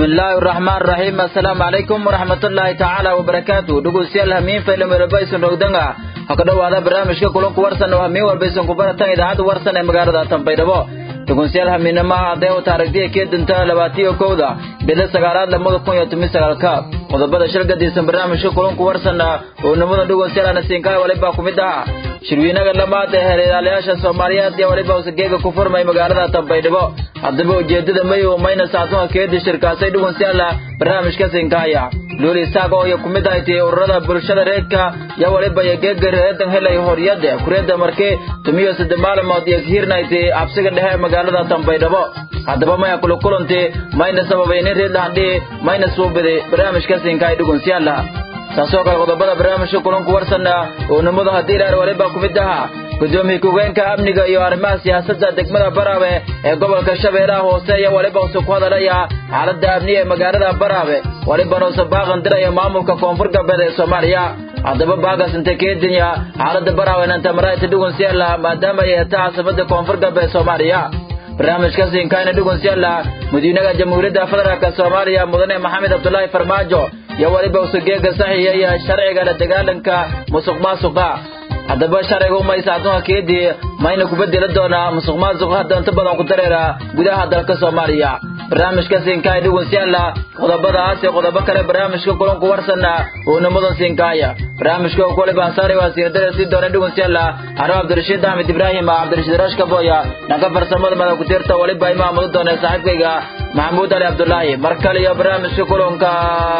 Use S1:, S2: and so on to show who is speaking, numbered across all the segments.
S1: bismillaahi raxmaan raxiim assalaamu calaykum waraxmatullaahi tacaala wabarakaatu dhegeystayaal hamiin faylam welbaysan rogdanga ha ka dhowaada barnaamijka kulanku warsan oo hamiin walbaysan ku baratan idaacadda warsan ee magaalada tanbaydhabo dhegeystayaal hamiinamaha hadday u taarigtiya kee dinta labaatiyo kowda bila sagaalaad lamada kun iyo toban sagaalka qodobada shil gadisan barnaamijka kulanku warsan oo nimada dhegeystayaal anasiinkaha walibaa ku mid aha shirweynaga lamaad ee heerayaalayaasha soomaaliyeed iyo waliba usageega ku furmay magaalada tanbaydhabo haddaba ujeedada mayow mayna saacduha keedi shirkaasay dhegeystayaal barnaamijka siinkaaya luuli isaaq oo iyo ku mid ahay tii ururada bulshada reedka iyo waliba iyo geega reedan helay horyada kureeda markee tumiyo saddex maalmood iyo hiirnayti cabsiga dhexe magaalada tanbaydhabo haddaba maya kula kulanti mayna sababay nin reed lahandhii mayna suubiday barnaamijka siinkaay dhegeystayaal taasoo kale qodobada barnaamijka kulanku warsanna oo nimadu haddii ilaar waliba ku mid ahaa gudoomiye ku-geenka amniga iyo arrimaha siyaasadda degmada baraabe ee gobolka shabeellaha hoose iyo waliba use ku hadalaya xaaladda amniga ee magaalada baraabe walibana use baaqan diraya maamulka koonfur galbeed ee soomaaliya haddaba baagas inta keedinya xaaladda baraabe nantamaraayta dhugunsiyaala maadaama ay heta caasimada koonfur galbeed soomaaliya barnaamijka siinkaayna dhugunsiyaala madiinaha jamhuuriyadda federaalk soomaaliya mudane maxamed cabdulaahi farmaajo iyo waliba usugeega saxiixaya sharciga la dagaalanka musuq maasuqa haddaba sharciga umaysaadunka keedii mayna ku bedeli doonaa musuq maasuqa hadda inta badan ku dareera gudaha dalka soomaaliya barnaamijka siinkaaya dhugunsiyaala qodobadaas iyo qodobo kale barnaamijka kulanku warsanna oo nimadan siinkaaya barnaamijka oo kuwaliba hasaare waa siinadada sii doona dhugunsiyaala anoo cabdirashiid axmed ibraahim cabdirashiid rashka boya dhanka farsamada mada ku-tiirta waliba imaamadu doona saaxiibkayga maxamuud ali cabdulaahi mar kale iyo barnaamijka kulanka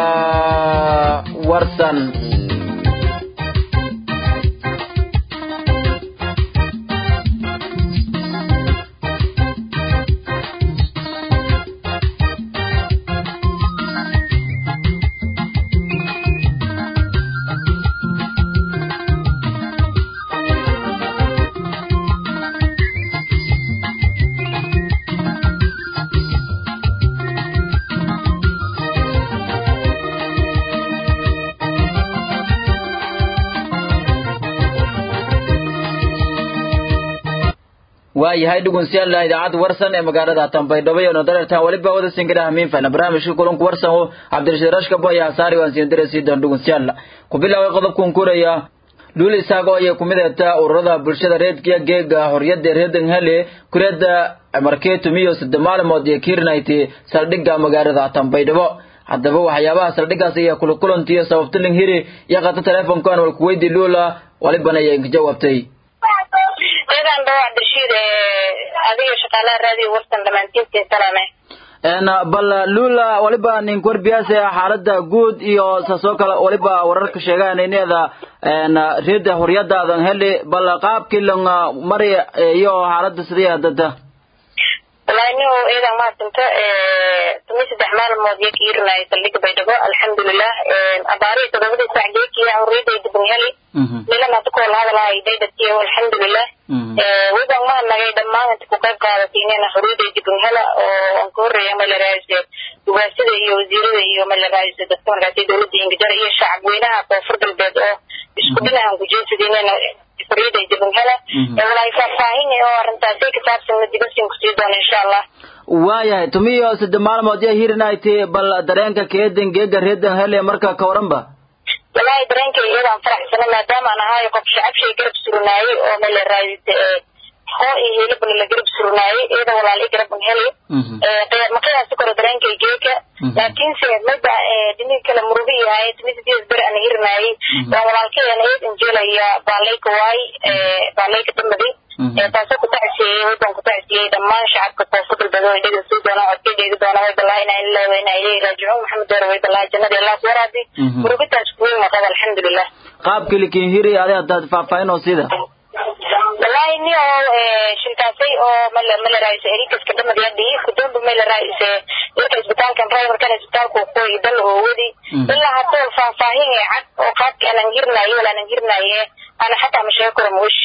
S1: warsan waayahay dhugunsiyaal idaacadda warsan ee magaalada tanbaydhabo iyo nodareertan waliba wada singida hamiin fayna barnaamijka kulanku warsan oo cabdirashiid rashka boya hasaari waan siin diraysi doon dhugunsiyaal ku bilaabay qodobkan kuraya luul isaaq oo ay ku mid ahta ururada bulshada reedkiya geega horyada reedan hele kureeda markee tumiyo saddex maalmood iyo kiirnayti saldhigga magaalada tanbaydhabo haddaba waxyaabaha saldhiggaas ayaa kula kulantiyo sababtiling hiri iyo qata teleefonkan wal kuweydii luula walibana ayaa inka jawaabtay
S2: idan dhawa cabdirashiid adiga shaqaalaha raadiyo warsan dhamaantiintiin salaame
S1: bal lula waliba nin warbiyaas xaalada guud iyo saasoo kale waliba wararka sheegaan ineeda reeda horyadaadan heli bal qaabkii lang mari iyo xaalada sidii hadada
S2: wallahi nin iidan mahadsanta tumi saddex maalmood iyo kiirinaayo saldhiga baydhabo alxamdulilah abaarihii todobadii sac geekiya horiyadayda bangheli nilan hada ku wala hadalahay daydatiyo alxamdulilah widan mahanagay dhammaan inta ku qayb qaadatiinena horiyadayda banghela oo aan ka horreeya malaraaise ugaasida iyo wasiirada iyo malaraaise dadka markaasi dowladda ingajara iyo shacabweynaha koonfur galbeed oo isku dhinacan kujeesadiinena horiyadayda banghela walaay faahfaahin oo arrintaasi ka saabsan madigasin kusii doona insha allah
S1: waayahay tumiyo saddex maalmood iyo hirinayti bal dareenka keedan geega reedan hele marka ka waranba
S2: wallahi dareenkay iyadaan faraxsana maadaama aan ahayo qof shacabshay garab surnaayey oo malaraaise hoo iyo hilibna la garab surnaayey iyada walaal i garab heli maqayaasi koro dareenkay geeka laakiinse mada dhiniga kale murugi yahay tumisadiis beri aan hirinaayey waa walaalkayana eed injelaya baalayka waay baalayka damadi taasoo ku tacsiyey wadan ku tacsiyey dhammaan shacabka koonfur galbeed oo dhega sii doona codka dheegi doona way balaa inaa ilaa weyna ilay raajicuun maxamed deer way balaa jannada allah ku waraabi murugidaas kuweyn maqab alxamdulilah
S1: qaabkii likin hiri adi hadaad faahfaahin oo sida
S2: wallahi ni oo shilkaasay oo mala mala raayise erikaska dhamad yadhi kudonba mala raayise marka isbitaalkan driverkan isbitaalku qoy dal oo wadi ilaa hadda faahfaahin ee cad oo qaabka aanan hirnaayo wala aanan hirnaaye ana xataa ma sheegi karo mush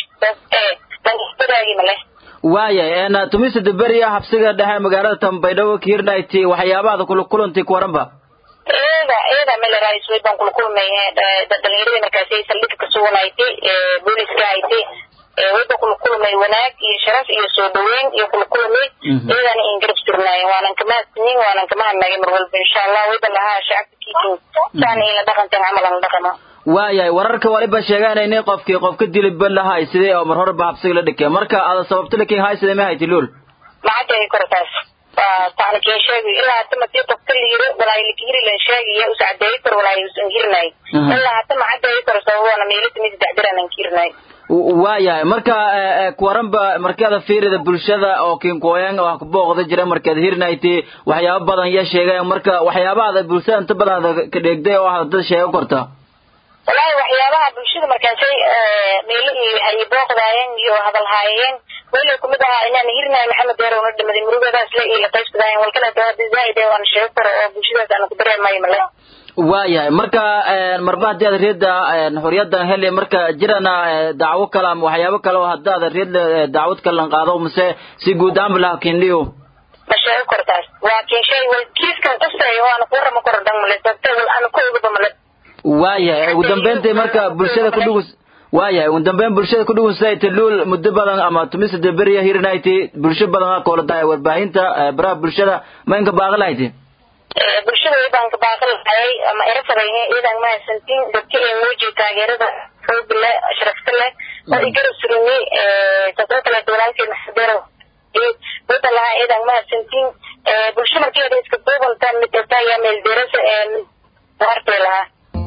S2: dandaagi male
S1: waaya tumisa daberiya habsiga dhexe magaalada tanbaydhabo kiirnayti waxyaabaada kula kulanti kuwaranba
S2: eeda eeda mala raayis way baan kula kulmay dhalinyarada markaasi saldhigka ka suganayti booliska hayti wayba kula kulmay wanaag iyo sharaf iyo soo dhaweyn iyo kula kulmay iyadana in garab surnaayen waanan kamahadsanin waanan kamahadnagay mar walba insha allah wayba lahaa shacabka kiikin saana in la dhaqanteen camal aan la dhaqama
S1: waayahay wararka waliba sheegaanayna qofkii qofka dilibba lahay sidee oo mar horeba habsiga la dhikay marka ada sababta lakin hay sidee ma hayti luul
S2: macadday kortaas waa tacnikeen sheegay ilaa hata madii qofka la yiri walaahi lakihiri lan sheegaya us cadeeyi kor walaahi usan hirinay ilaa hata macadeeyi kor sababoona meelada mid dacdiranan kirinay
S1: waayahay marka kuwaranba markaada fiirida bulshada oo kinkooyan wax kubooqda jira markaad hirnayti waxyaaba badan ya sheegay marka waxyaabahaada bulshada inta badan ka dheegday oo ah dad sheego korta
S2: wallaahi waxyaabaha bulshada markaasay meelo iyo hayi booqdaayeen iyo hadal haayeen weli kumid ahaa inaan hirnaay maxamed deer una dhimaday murugadaas le iyo la qaybsadaayen walkana hadii zaaid ee waan sheego karo oo bulshadaas aan ku dareemayo male
S1: waayahay marka marba haddii aad reedda xorriyadan heli marka jirana dacwo kale ama waxyaabo kale oo haddaad reed dacwad kalan qaado mise si guud ahaan bilaha kindhiyo
S2: ma sheego kortaas waa kin shay wal kiiskan qasay oo aan ku warama koro dhan male sabta wal aan ku ogaba male
S1: waayahay ugu dambeyntii marka bulshada ku dhugus waayahay ugu dambeyn bulshada ku dhugunsayta luul muddo badan ama tumisada beriya hirnayti bulsho badan aa kooladahay warbaahinta baraha bulshada ma inka baaqi lahayti
S2: bulshada iyadaan ka baaqi lahayay ama erasadayne iyadaan mahadsantiin dadka ee muujiya taageerada xooga leh sharafta leh oo igarab surumi taasoo kaleeto walaalkeen maxadeero wada lahaa iyadaan mahadsantiin bulsho markeeda iska duubanta mid kasta ayaa meel derasa hartay lahaa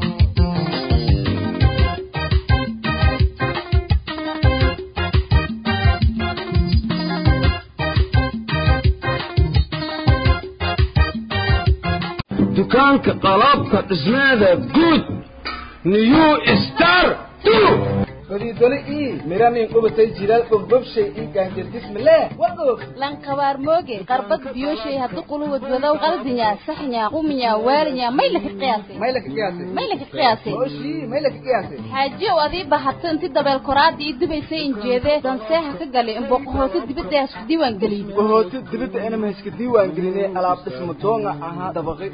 S3: dukaanka qalabka dhismeeda guud new star
S4: fadiidole ii miranin qubatay jilaal bogbobshay ii gaanjardismale wagoog
S5: lankabaar mooge qarbad biyoshay haddu quluwad wadow qaldinya saxnya quminya waalinya may laka qiyaasay
S4: may laka qiyaasay
S5: may laka qiyaasay
S4: ooshii may laka qiyaasay
S5: xaajiyow adii bahato inti dabeel koraada ii dubaysay injeedee danseeha ka galay inboqohooto dibadda hasku diiwaan gelin
S4: bahooto dibadda inama hayska diiwaan gelinay alaab dhismo doonga ahaa dabaqay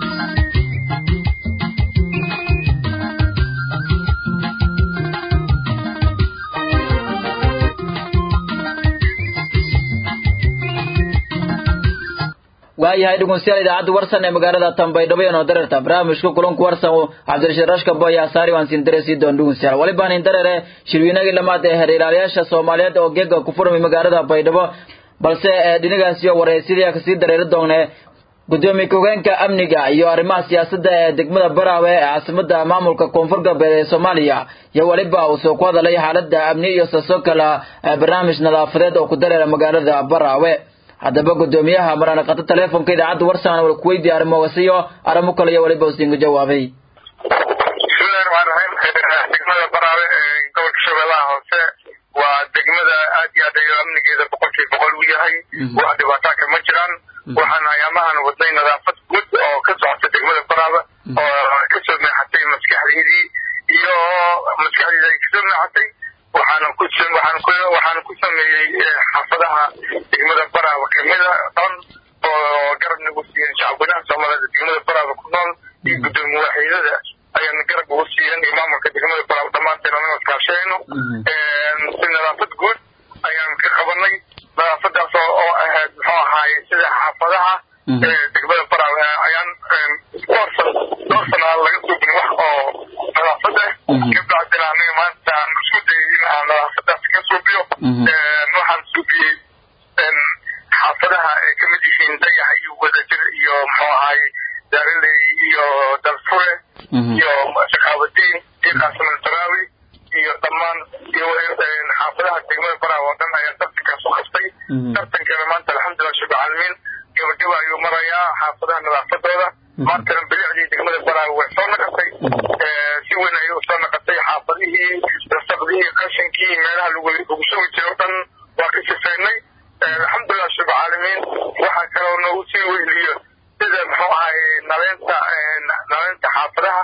S1: waayahay dhegeystayaal idaacadda warsan ee magaalada Tanbaydhabo ee dareerta barnaamijka kulanku warsan oo Cabdirashiid Rashka Boy Asaari waan siin dareesi doon dhegeystayaal waliba aan dareere shirweynaga lamaad ee hareerayaasha Soomaaliyeed oo geega ku furmay magaalada Baydhabo balse dhinacaas iyo wareysiga ka sii dareeri doonee gudoomiye ku-hogeenka amniga iyo arrimaha siyaasadda ee degmada Baraawe ee caasimadda maamulka koonfur galbeed ee Soomaaliya iyo waliba uu soo ku hadalay xaaladda amni iyo soo kala barnaamij nadaafadeed oo ku dareera magaalada Baraawe haddaba gudoomiyaha marana qata teleefonka idaacadda warsan wal kuweydi arrimo wasiyo arrimo kale iyo waliba usinga jawaabay
S6: bismillahi raxmaan raxiim degmada baraawe ee gobolka shabeellaha hoose waa degmada aad iyo aad ayo amnigeeda boqolkiiba boqol u yahay wax dhibaataaka ma jiraan waxaan ayaamahan wadnay nadaafad guud oo ka socota degmada baraawe oo kasoo meexatay maskaxdeydii iyo maskaxdeeda ay kasoo meexatay waxaana ku waxaan ku waxaan ku sameeyey xaafadaha degmada baraawe kamida dhan oo garab nagu siiyeen shacabweynaha soomaalida degmada baraawe ku nool iyo gudoomiye waaxidada ayaan garab ugu siiyan iyo maamulka degmada baraawe dhammaanteen anaga iskaashayno si nadaafad guud ayaan ka qabanay nadaafadaas oo ahayd muxuu ahaay sida xaafadaha degmada baraawe ayaan dhowr san dhowr sana laga suubin wax oo nadaafad ah kabacdina aniga maanta aan isku dayay in aan nadaafadaas ka suubiyo waxaan suubiyey xaafadaha ay kamid yihiin dayax iyo wadajir iyo muxuu ahaay daariley iyo dalfure iyo shaqaabadiin iyo qaasimal taraawi iyo dhammaan iyo xaafadaha degmada baraawe oo dhan ayaa tartankaas u qabtay tartankana maanta alxamdulilah shab caalamiin gabagaba ayuu marayaa xaafadaha nadaafadooda maantana bilicdii degmada baraawe way soo naqatay si weyn ayay usoo naqatay xaafadihii rasaqdihii qashinkii meelaha lagu sugi jiray o dhan waa ka sifaynay alxamdulilah shab caalamiin waxaa kaloo noogu sii weyliyo sida muxuu ahay naleynta naleynta xaafadaha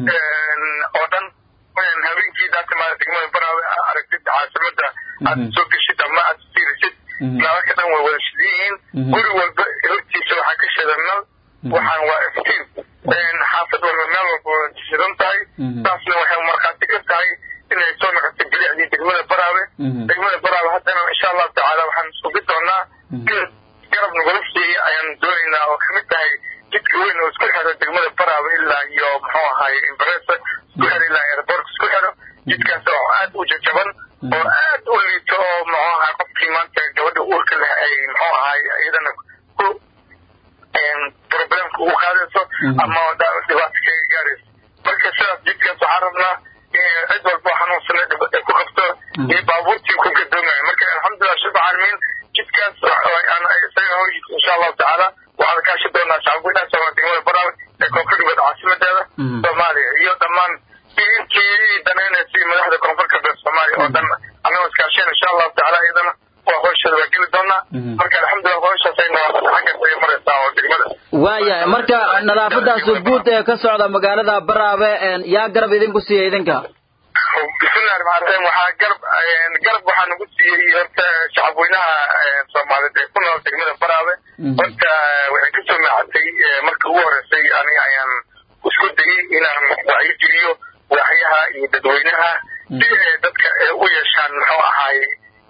S6: oo dhan habeenkii daatimaada degmada baraawe aragtid caasimada aad soo geshid ama aad fiirisid nalalka dhan way wada shidan yihiin guri walba hortiisa waxaa ka shidan nal waxaan waa iftiin xaafad walba meel walba wada shidan tahay taasna waxay markhaati ka tahay inay soo noqotay bilicdii degmada baraawe degmada baraaba haddana insha allahu tacaala waxaan sugi doonaa garab nagula siiyey ayaan doonaynaa oo kamid tahay jidka weyn oo isku xiro degmada baraaba ilaa iyo muxuu ahaay imbaresa isku xiro ilaa airbork isku xiro jidkaas oo aad u jajaban oo aad u liito oo muxuu ahaay qofkii maanta gabadha uurka leh ay muxuu ahaay iyadana ku problemka ugu qaadayso ama dhibaato kaga gaarayso marka sidaas jidkaas waxaan rabnaa cid walba xanuunsana ay ku qabto iyo baabuurtii ku gadoomaya marka alxamdulilah shab caalamiin jidkaas isaga hawshiisa insha allahu tacaala waxaan kaashi doonaa shacabweynaha soomaaliya degmada barawe ee koonfur galbeed caasimadeeda soomaaliya iyo dhammaan intii danaynaysay madaxda koonfur galbeed soomaaliya oo dhan annagoo iskaasheen insha allahu tacaala iyadana waa hawsheeda waa geli doonaa marka alxamdulilah hawshaasayna xaggaas ay maraysaa oo degmada
S1: waayahay marka nadaafadaas guud ee ka socda magaalada baraabe yaa garab idinku siiya idinka
S6: bismillahi raxmaan raxiim waxaa garab garab waxaa nagu siiyey horta shacabweynaha soomaaliyeed ee ku nool degmada baraabe horta waxay kasoo maacatay marka ugu horeysay aniga ayaan isku dayey inaan wacyi geliyo waaxyaha iyo dadweynaha si ay dadka u yeeshaan muxuu ahaay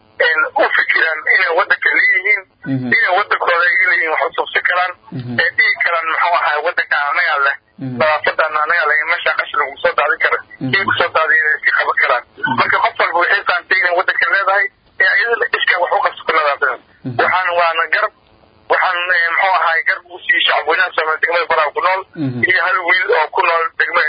S6: u fikiraan inay wadanka leeyihiin inay wadankooda ay leeyihiin wax usubsi karaan ee dhihi karaan muxuu ahaay wadanka anagaa leh nadaafadan anagaa leh meesha qashin lagu soo daadin kara kii kusoo daadiya inay iska qaban karaan marka qof walba waxay fahamtay inay wadanka leedahay ee iyadana iska wax u qabsato nadaafada waxaan waana garab waxaan muxuu ahaay garab ugu siiyey shacabweynaha soomaaliya degmada baraha ku nool iyo hal wiil oo ku nool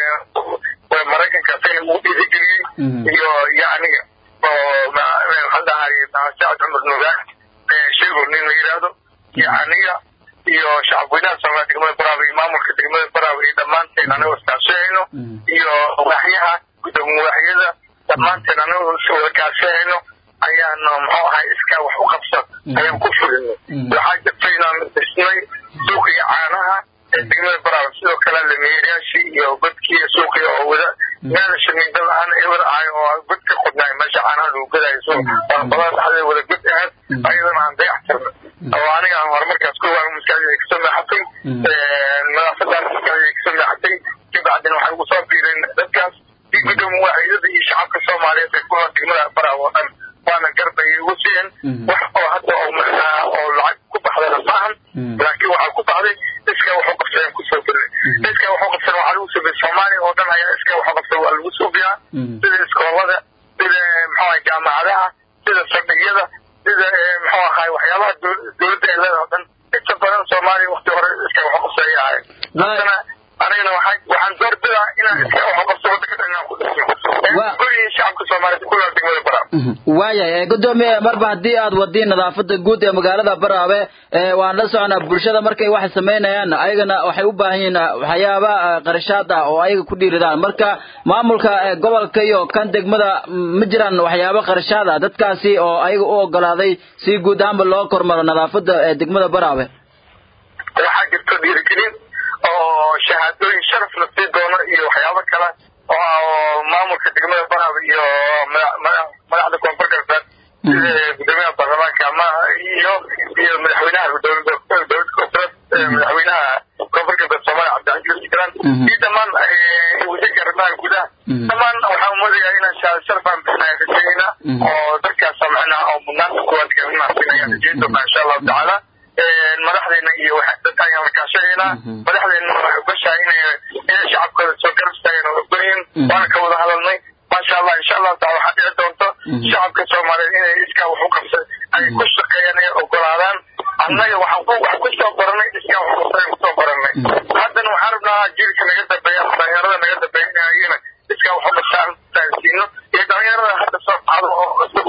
S6: degmada maraykanka sayna ugu dhiirigeliyey iyo iyo aniga oo maxaan dhahay sacad cumar nuugaan sheego nin la yidhaahdo iyo aniga iyo shacabweynaha soomaaliya degmada baraaba iyo maamulka degmada baraaba iyo dhammaanteen anagoo iskaashahayno iyo waaxyaha gudoomiye waaxyada dhammaanteen anagoo wada kaashahayno ayaanu muxuu ahay iskaa wax u qabsa ayaan ku fulinay waxaa jirta inaan dhisnay suuqiga caanaha ee degmada baraaba sidoo kale lameerayaashii iyo godkii suuqiga oo wada meel shamiinda la-aan ewer ahay oo god ka qodnaay meesha caanaha lagu gadaayo so badan dhexdeeda wada god ahayd ayadana aan dayax tirnay oo aniga aan horumarkaas ku waan maskaxdayda kasoo leexatay nadaafadaan maskaxdayda kasoo leexatay kabacdina waxay ugu soo biireen dadkaas iyo gudoomiye waaxyada iyo shacabka soomaaliyeed ee ku nool degmada baraaba oo dhan waana garbay ugu siiyeen wax oo hadda oo macnaa oo lacag ku baxdana maahan laakiin waxaa ku baxday iska waxu qabsadeen kusoo gelnay iska waxu qabsan waxaa lagu suubiyay soomaaliya oo dhan ayaa iska waxu qabsan waa lagu suubiyaa sida iskoolada sida muxuu ahay jaamacadaha sida saldhigyada sida muxuu ahay waxyaabaha dowladda ay leedahay o dhan inta badan soomaaliya wakti hore iska waxu qabsan ay ahayd haddana anigana waxaan waxaan doorbidaa inaan iska waxu qabso waddanka dhan inaan ku dhisno kullihiin shacabka soomaaliyeed ku nool degmada baraa
S1: waayahay gudoomiye marba haddii aad wadiin nadaafada guud ee magaalada baraabe waan la soconaa bulshada markay wax samaynayaan ayagana waxay u baahan yihiin waxyaaba qarashaad ah oo ayaga ku dhiiridaan marka maamulka gobolka iyo kan degmada ma jiraan waxyaaba qarashaad ah dadkaasi oo ayaga u ogolaaday si guud ahaanba loo kormaro nadaafada ee degmada baraabe
S6: waxaa jirto dhiirigelin oo shahaadooyin sharaf la sii doono iyo waxyaabo kale oo maamulka degmada baraab iyo madaxda koonfur galbeed sida gudoomiyaha baarlamaanka ama iyo iyo madaxweynaha dowlada koonfureed madaxweynaha koonfur galbeed soomaaliya cabdicasiis jiran iyo dhammaan wasiirka arrimaha gudaha dhammaan waxaan moodayaa inaan shahaado sharaf aan bixinaya rajayna oo dadkaas macnaha oo mudnaanta kuwaad galinaasin ayaan rajayn doonaa insha allahu tacaala madaxdeena iyo dadka ayaan la kaashanaynaa madaxdeena waxay ogashahay inay inay shacabkooda soo garab istaageen oo ogolyihin waana ka wada hadalnay maasha allah insha allahu taala waxaa dhici doonto shacabka soomaaliyeed inay iskaa wax u qabsan ay ku shaqeeyaan ay ogolaadaan annaga waxaan ku wax kusoo baranay iskaa wax qabsan kusoo baranay haddana waxaan rabnaa jiilka naga dambeeya ama dhalinyarada naga dambeeya in ayagana iskaa wax u qabsan taasiino iyo dhalinyarada hadda soo baxdo oo cusub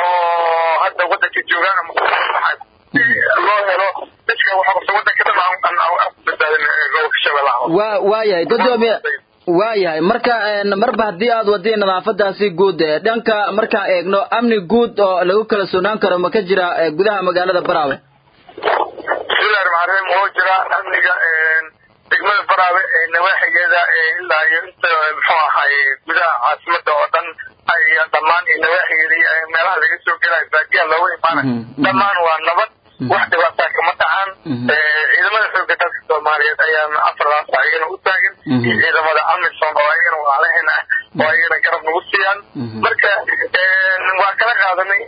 S6: oo hadda waddanka joogaan ama loo helo dadka waxa qabta waddanka dhan aan aan badbaadin gobolka shabeellaha
S1: wa waayahay gudoomiye waayahay marka marba haddii aad wadiin nadaafadaasi guud dhanka markaan eegno amni guud oo lagu kala soonaan karo ma ka jira gudaha magaalada baraawe
S6: bismillahi raxmaan raxiim oo jira amniga degmada baraawe ee nawaaxigeeda ilaa iyo inta muxuu ahay gudaha caasimada oo dhan ay dhammaan iyo nawaaxigeeda meelaha laga soo gelayo baadiyaha looga imaanayo dhammaan waa nabad wax dhibaataa kama dhacaan ciidamada xooga dalka soomaaliyeed ayaana afardaas ayagana u taagan iyo ciidamada amisom oo ayagana walaalaheena ah oo ayagana garab nagu siiyaan marka waa ka kala qaadanay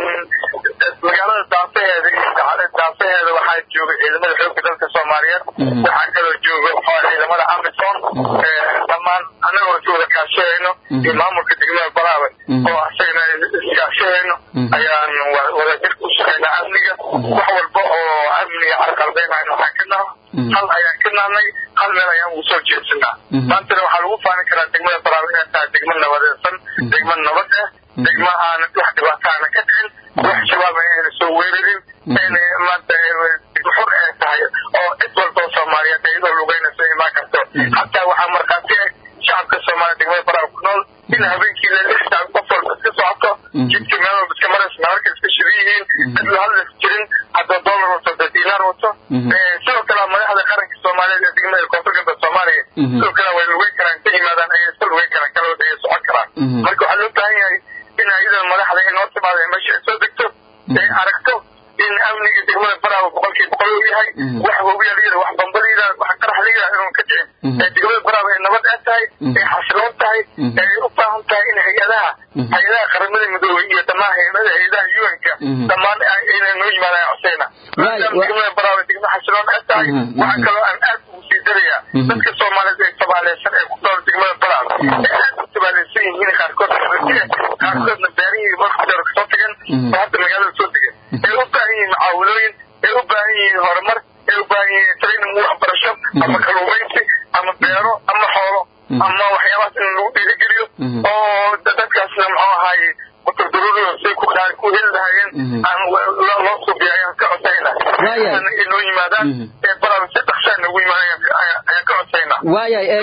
S6: magaalada daafaheeda iyo daafaheeda waxaa jooga ciidamada xoogga dalka soomaaliyeed waxaa kaloo jooga ciidamada amison dhammaan annagoo is wada kaashahayno iyo maamulka degmada balaawe oo asagana iskaashahayno ayaan wadajir ku shaqaynaa amniga wax walba oo amniga carqaladaynayno waxaan ka naho hal ayaan ka nahnay hal meel ayaan ugu soo jeedsanaa maantana waxaa lagu faani karaa degmada balaawe inay tahay degmo nabadeedsan degmo nabad ah degmo aan wax dhibaato aana ka dhicin wax shabaab ayna soo weerarin ayna maanta xur ay tahay oo cid walba oo soomaaliyeed iyadoo lugeynayso imaan karto hataa waxaa markhaati ah shacabka soomaaliya degmada balaawe ku nool in habeenkii la lix saac qof walba iska socoto jidka meel walba iska maraysa nalalka iska shidan yihiin cid la hadlas jirin haddoo dollar wato haddoo diinaar wato sidoo kale madaxda qaranka soomaaliyeed ee degmada koonfur galbeed soomaaliya sidoo kale way lugeyn karaan inta yimaadaan ayay iska lugeyn karaan kalaood ayay socon karaan marka waxaa loo baahan yahay in iyadoo madaxda inoo timaada meesha ay soo degto ay aragto in amniga degmada baraawe boqolkiiba boqol uu yahay wax hobiya la yidhaha wax bamba la yidhaha wax qarax la yidhaha inuu ka dhicin ee degmada baraawe ay nabad ee tahay ay xasiloon tahay ay u baahan tahay in hay-adaha hay-adaha qaramada midoobey iyo dhammaan hay-adaha hay-adaha un-ka dhammaan inay noo yimaadaan coseyna maadaama degmada baraawe degmo xasiloon ee tahay waxaa kaloo aan aad ugu sii darayaa dadka soomaaliyeed ee tabaaleysan ee ku nool degmada baraawe ee aad u tabaaleysan yihiin qaarkood qaarkoodna beerihii markudheer kasoo tagan oo hadda magaalada soo degan ay u baahan yihiin mucaawilooyin ay u baahan yihiin horumar ay u baahan yihiin training waxbarasho ama kaluumaysi ama beero ama xoolo ama waxyaabahaas in lagu dhiirigeliyo oo dadkaasna muxuu ahaaye kuturdururiyo say ku ku heli lahayeen aan loo suubiya ayaan ka codsayna inoo yimaadaan ee baraba si dhaqsaa noogu yimaadaan ayaan ka codsayna
S1: waayahay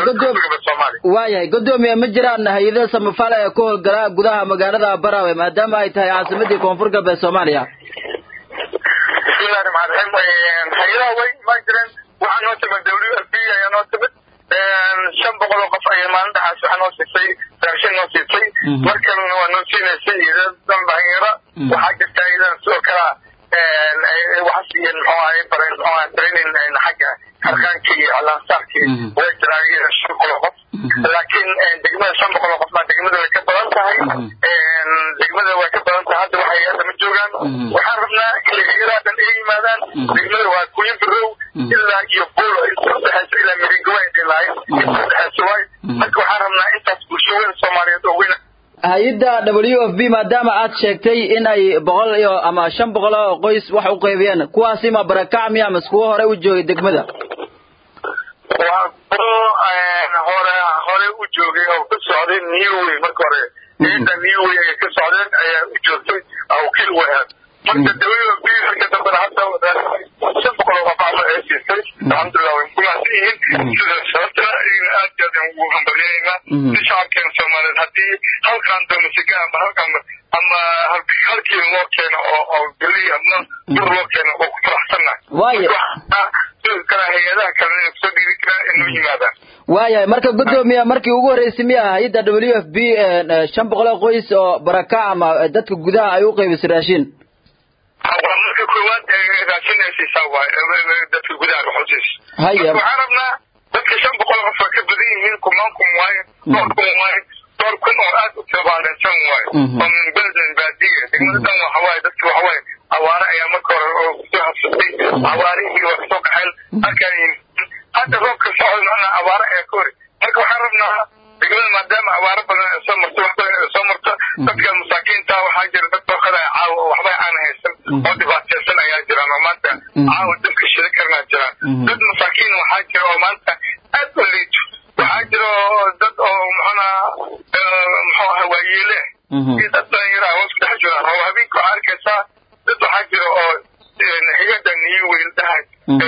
S1: waayahay godoomiye ma jiraan hay-ado samafal ee ku howlgala gudaha magaalada baraawe maadaama ay tahay caasimadii koonfur galbeed soomaaliya
S6: bismillahi raxmaan raxiim hay-adaha way ma jireen waxaa noo timid w l b ayaa noo timid shan boqol oo qof ayaa maalin dhaxaas waxaa noo siisay raashin noo siisay mar kalena waa noo siinaysay idadan dhalinyaro waxaa jirta idan sidoo kalea waxa siiyeen muxuu ahay bareen muxuu ahay training xagga harqaankii iyo alaansaarkii way jiraan iyada shan boqol oo qof laakiin degmada shan boqol oo qof baa degmada way ka badan tahay degmada way ka badan tahay hadda waxay hadda ma joogaan waxaan rabnaa inay hay-adaha dhan ay yimaadaan degmada waa kuyin birow ilaa iyo buulo inta udhexaysa ilaa miringawa ay dhilahay inta udhexaysa waay marka waxaan rabnaa intaas bulshooyada soomaaliyeed oo weyn
S1: hay-adda w f b maadaama aad sheegtay in ay boqol iyo ama shan boqol oo qoys wax u qaybiyeen kuwaasi ma barakac miya mas kuwo hore u joogay degmada
S6: waa kuwo hore hore u joogay oo ka socday newway marka hore ciidda newway ay ka socdeen ayaa u joogtay wakiil u ahaad marka w f b marka dambena hadda shan boqol oo qof camal ay siisay alxamdulilah way kumaasan yihiin sida sababta aad iyo aad ugu hambalyaynaa si shacabkeena soomaaliyeed haddii halkaan domasiga ama halkaan ama halkiina loo keeno oo oo geli ama dur loo keeno oo ku faraxsannahay
S1: waaya
S6: sidoo kale hay-adaha kalena inay kusoo dhiiri karaan inoo yimaadaan
S1: waayahay marka godoomiya markii ugu horreysay miya hay-adda w f b shan boqol oo qoys oo barakac ama dadka gudaha ay u qaybisay raashin
S6: waa marka koowaad raashin ay siisaa waay dadka gudaha waxusiis
S1: haya
S6: waxaan rabnaa dadka shan boqol qof waa ka badan yihiin kumaan kun waaye dhowr kun waaye dhowr kun oo aad u tabaalensan waaye oo min beldan baadiya degmada dhan waxa waaye dadka waxa waaye awaare ayaa marka hore oo kusoo habsatay awaarihii waa kasoo kaxeen halkaan hadda roobka socda macnaa awaare ayaa ka hori marka waxaan rabnaa degmada maadaama awaaro badan ay soo marto wax badan ay soo marto dadka masaakiinta waxaa jira dad dookada caawa oo waxba aan haysan oo dhibaataysan ayaa jiraan oo maanta caawa dabka shida karnaa jiraan dad masaakiin waxaa jira oo maanta aad u liito waxaa jira dad oo muxuna muxuu aha waayeele iyo dad dhalinyara hoos ku dhex jiraan oo habeenka waxaa arkaysaa dad waxaa jira oo hay-adda niyo weyn dhahay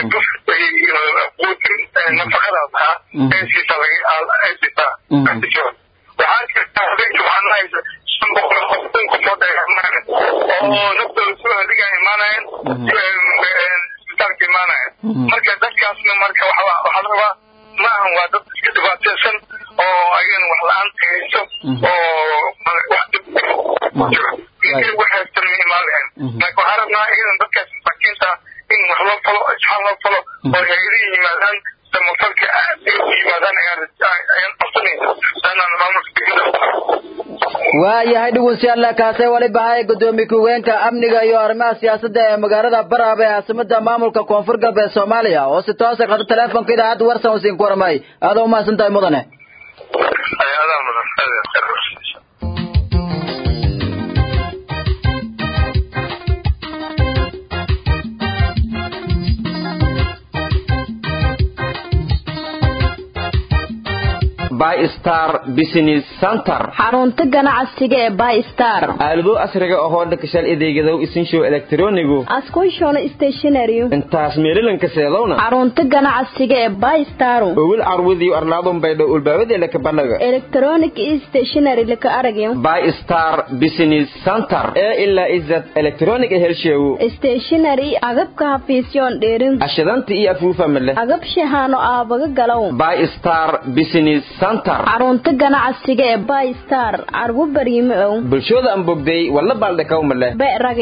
S6: quudin nafaqadaas ahaa ee siisaa ay siisaa waxaa jirta habeenkii waxaa nahaysa shan boqol oo kun qofood ay imaaneen oo naftooda soo hadigaa imaanayeen isbitaalka imaanayeen marka dadkaasna marka waxaa la rabaa ma ahan waa dad iska dhibaataysan oo ayagana wax la-aanta hayso oo wax dib jiro intay wax haystan ma imaan lahayn laakiin waxaa rabnaa iyadan dadkaas masaakiinta in wax loo falo isxaan loo falo oo hay-adihi yimaadaan samafalka aad ay u yimaadaan ayaan ayaan qabsanayna saanaan maamulka degmada
S1: waayahay dhegeystayaal kaasee waliba hay gudoomiye ku-hogeenka amniga iyo arrimaha siyaasadda ee magaalada baraab ee caasimada maamulka koonfur galbeed soomaaliya oo si toosa qata teleefonka idaacadda warsan usiin ku waramay aada u mahadsan tahay mudane
S6: adaa mudan
S3: bystar business center
S7: xarunta ganacsiga ee bystar
S3: aalado casriga ahoo dhakashal adeegadow isinshow elektronigu
S7: askushona stationary
S3: intaas meelilanka seedowna
S7: xarunta ganacsiga ee bystar
S3: owil carwadiyo arlaadun baydho ulbaabadela kabanaga
S7: electronic stationary laka aragyo
S3: bystar business center ee ilaa izad electronic helsheewo
S7: stationary agabka hafiisyoon dheerin
S3: ashadanta iyo afuufamale
S7: agab shahaano aabaga galow
S3: bystar business center
S7: xarunta ganacsiga ee bystar carwo bariime ow
S3: bulshooda aan bogday walla baaldhakawmale
S7: berage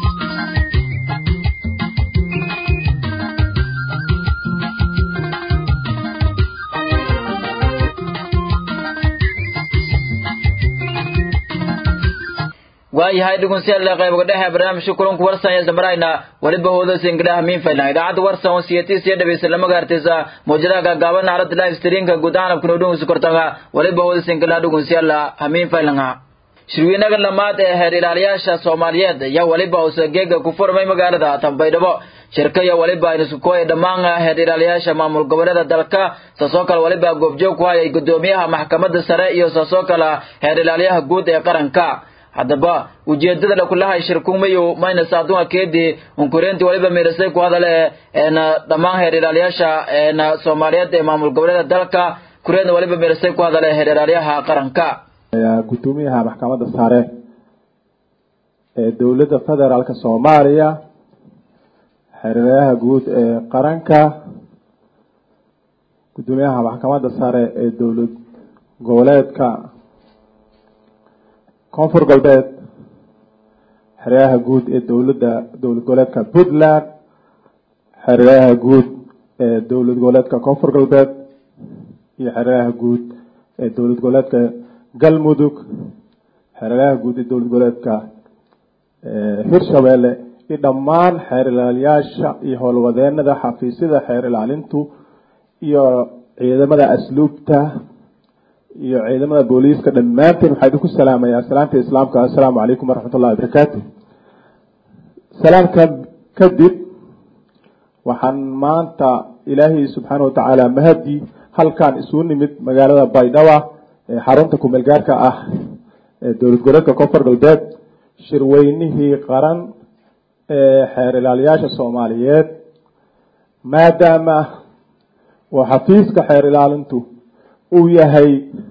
S1: waayahay dhegeystayaal qaybiga dhexe barnaamijka kulanku warsan ee samarayna waliba hoodas ingiraha miinfaylan idaacadda warsan oo siyatiis iyo dhegeysta lama gaartaysa mawjadaha gaagaaban aalada live streamka guud ahaan abkuna dhegeysta kortaga waliba hoodas ingiraha dhegeystayaal hamiinfaylanha shirweynaga lamaad ee heer ilaaliyaasha soomaaliyeed ayaa waliba uusa geega ku furmay magaalada tanbaydhabo shirka iyo waliba aynu isku kooyay dhammaan heer ilaaliyaasha maamul goboleeda dalka saasoo kale waliba goobjoog ku hayay gudoomiyaha maxkamadda sare iyo saasoo kale heer ilaaliyaha guud ee qaranka haddaba ujeedada lakulahay shirkumayo mayna saaduha keedii unkureenti waliba miirasay ku hadale eena dhammaan heer ilaaliyaasha eena soomaaliyeed ee maamul goboleeda dalka kureedna waliba miirasay ku hadale heer ilaaliyaha qaranka
S8: gudoomiyaha maxkamadda sare ee dowladda federaalka soomaaliya xeerirayaha guud ee qaranka gudoomiyaha maxkamadda sare ee dowlad goboleedka koonfur galbeed xeryaha guud ee dowladda dowlad goboleedka puntland xeryaha guud ee dowlad goboleedka koonfur galbeed iyo xeryaha guud ee dowlad goboleedka galmudug xeryaha guud ee dowlad goboleedka hirshabeelle iyo dhammaan xeer ilaaliyaasha iyo howlwadeenada xafiisyada xeer ilaalintu iyo ciidamada asluubta iyo ciidamada booliiska dhammaanteen waxaa idinku salaamayaa salaamta islaamka assalaamu calaykum waraxmat ullahi wabarakaatu salaamka kadib waxaan maanta ilaahay subxaana watacaala mahadi halkaan isugu nimid magaalada baydhaba ee xarunta kumeel gaarka ah ee dowlad goboleedka koonfur galbeed shirweynihii qaran ee xeer ilaaliyaasha soomaaliyeed maadaama oo xafiiska xeer ilaalintu uu yahay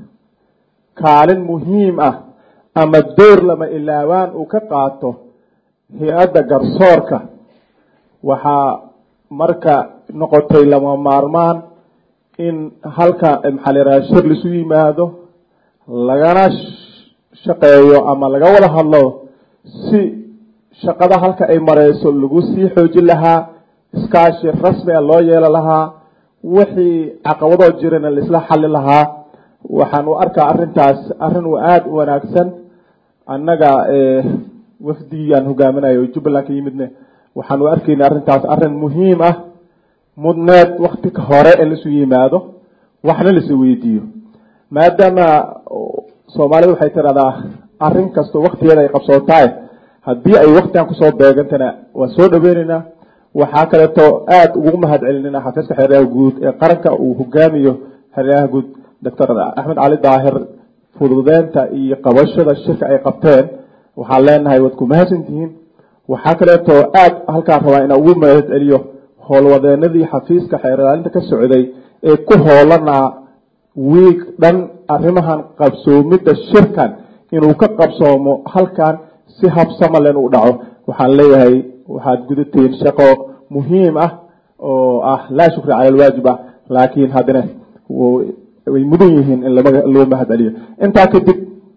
S8: kaalin muhiim ah ama door lama ilaawaan uu ka qaato hay-adda garsoorka waxaa marka noqotay lama maarmaan in halka maxaa la yidhaha shir laisu yimaado lagana shaqeeyo ama laga wada hadlo si shaqada halka ay mareyso lagu sii xoojin lahaa iskaashi rasmi a loo yeelo lahaa wixii caqabadoo jirana laisla xali lahaa waxaan u arkaa arrintaas arrin u aada u wanaagsan annaga wafdigiyaan hogaaminayo jubbaland ka yimidne waxaan u arkayna arrintaas arrin muhiim ah mudneed wakti ka hore in laisu yimaado waxna laisu weydiiyo maadaama soomaalida waxay tiraahdaa arrin kastoo waktigeeda ay qabsootahay haddii ay waktigan kusoo beegantana waan soo dhaweyneynaa waxaa kaleeto aada ugu mahad celinina xafiiska xeeryaha guud ee qaranka uu hogaamiyo xeeryaha guud doctor axmed cali daahir fududeynta iyo qabashada shirka ay qabteen waxaan leenahay waad ku mahadsantihiin waxaa kaleeto aada halkaan rabaa inaan ugu mahad celiyo howlwadeenadii xafiiska xeer ilaalinta ka socday ee ku hoolanaa wiig dhan arrimahan qabsoomidda shirkan inuu ka qabsoomo halkan si habsamaleen u dhaco waxaan leeyahay waxaad gudateen shaqo muhiim ah oo ah laa shukri cala alwaajib ah laakiin haddana way mudan yihiin in loo mahad celiyo intaa kadib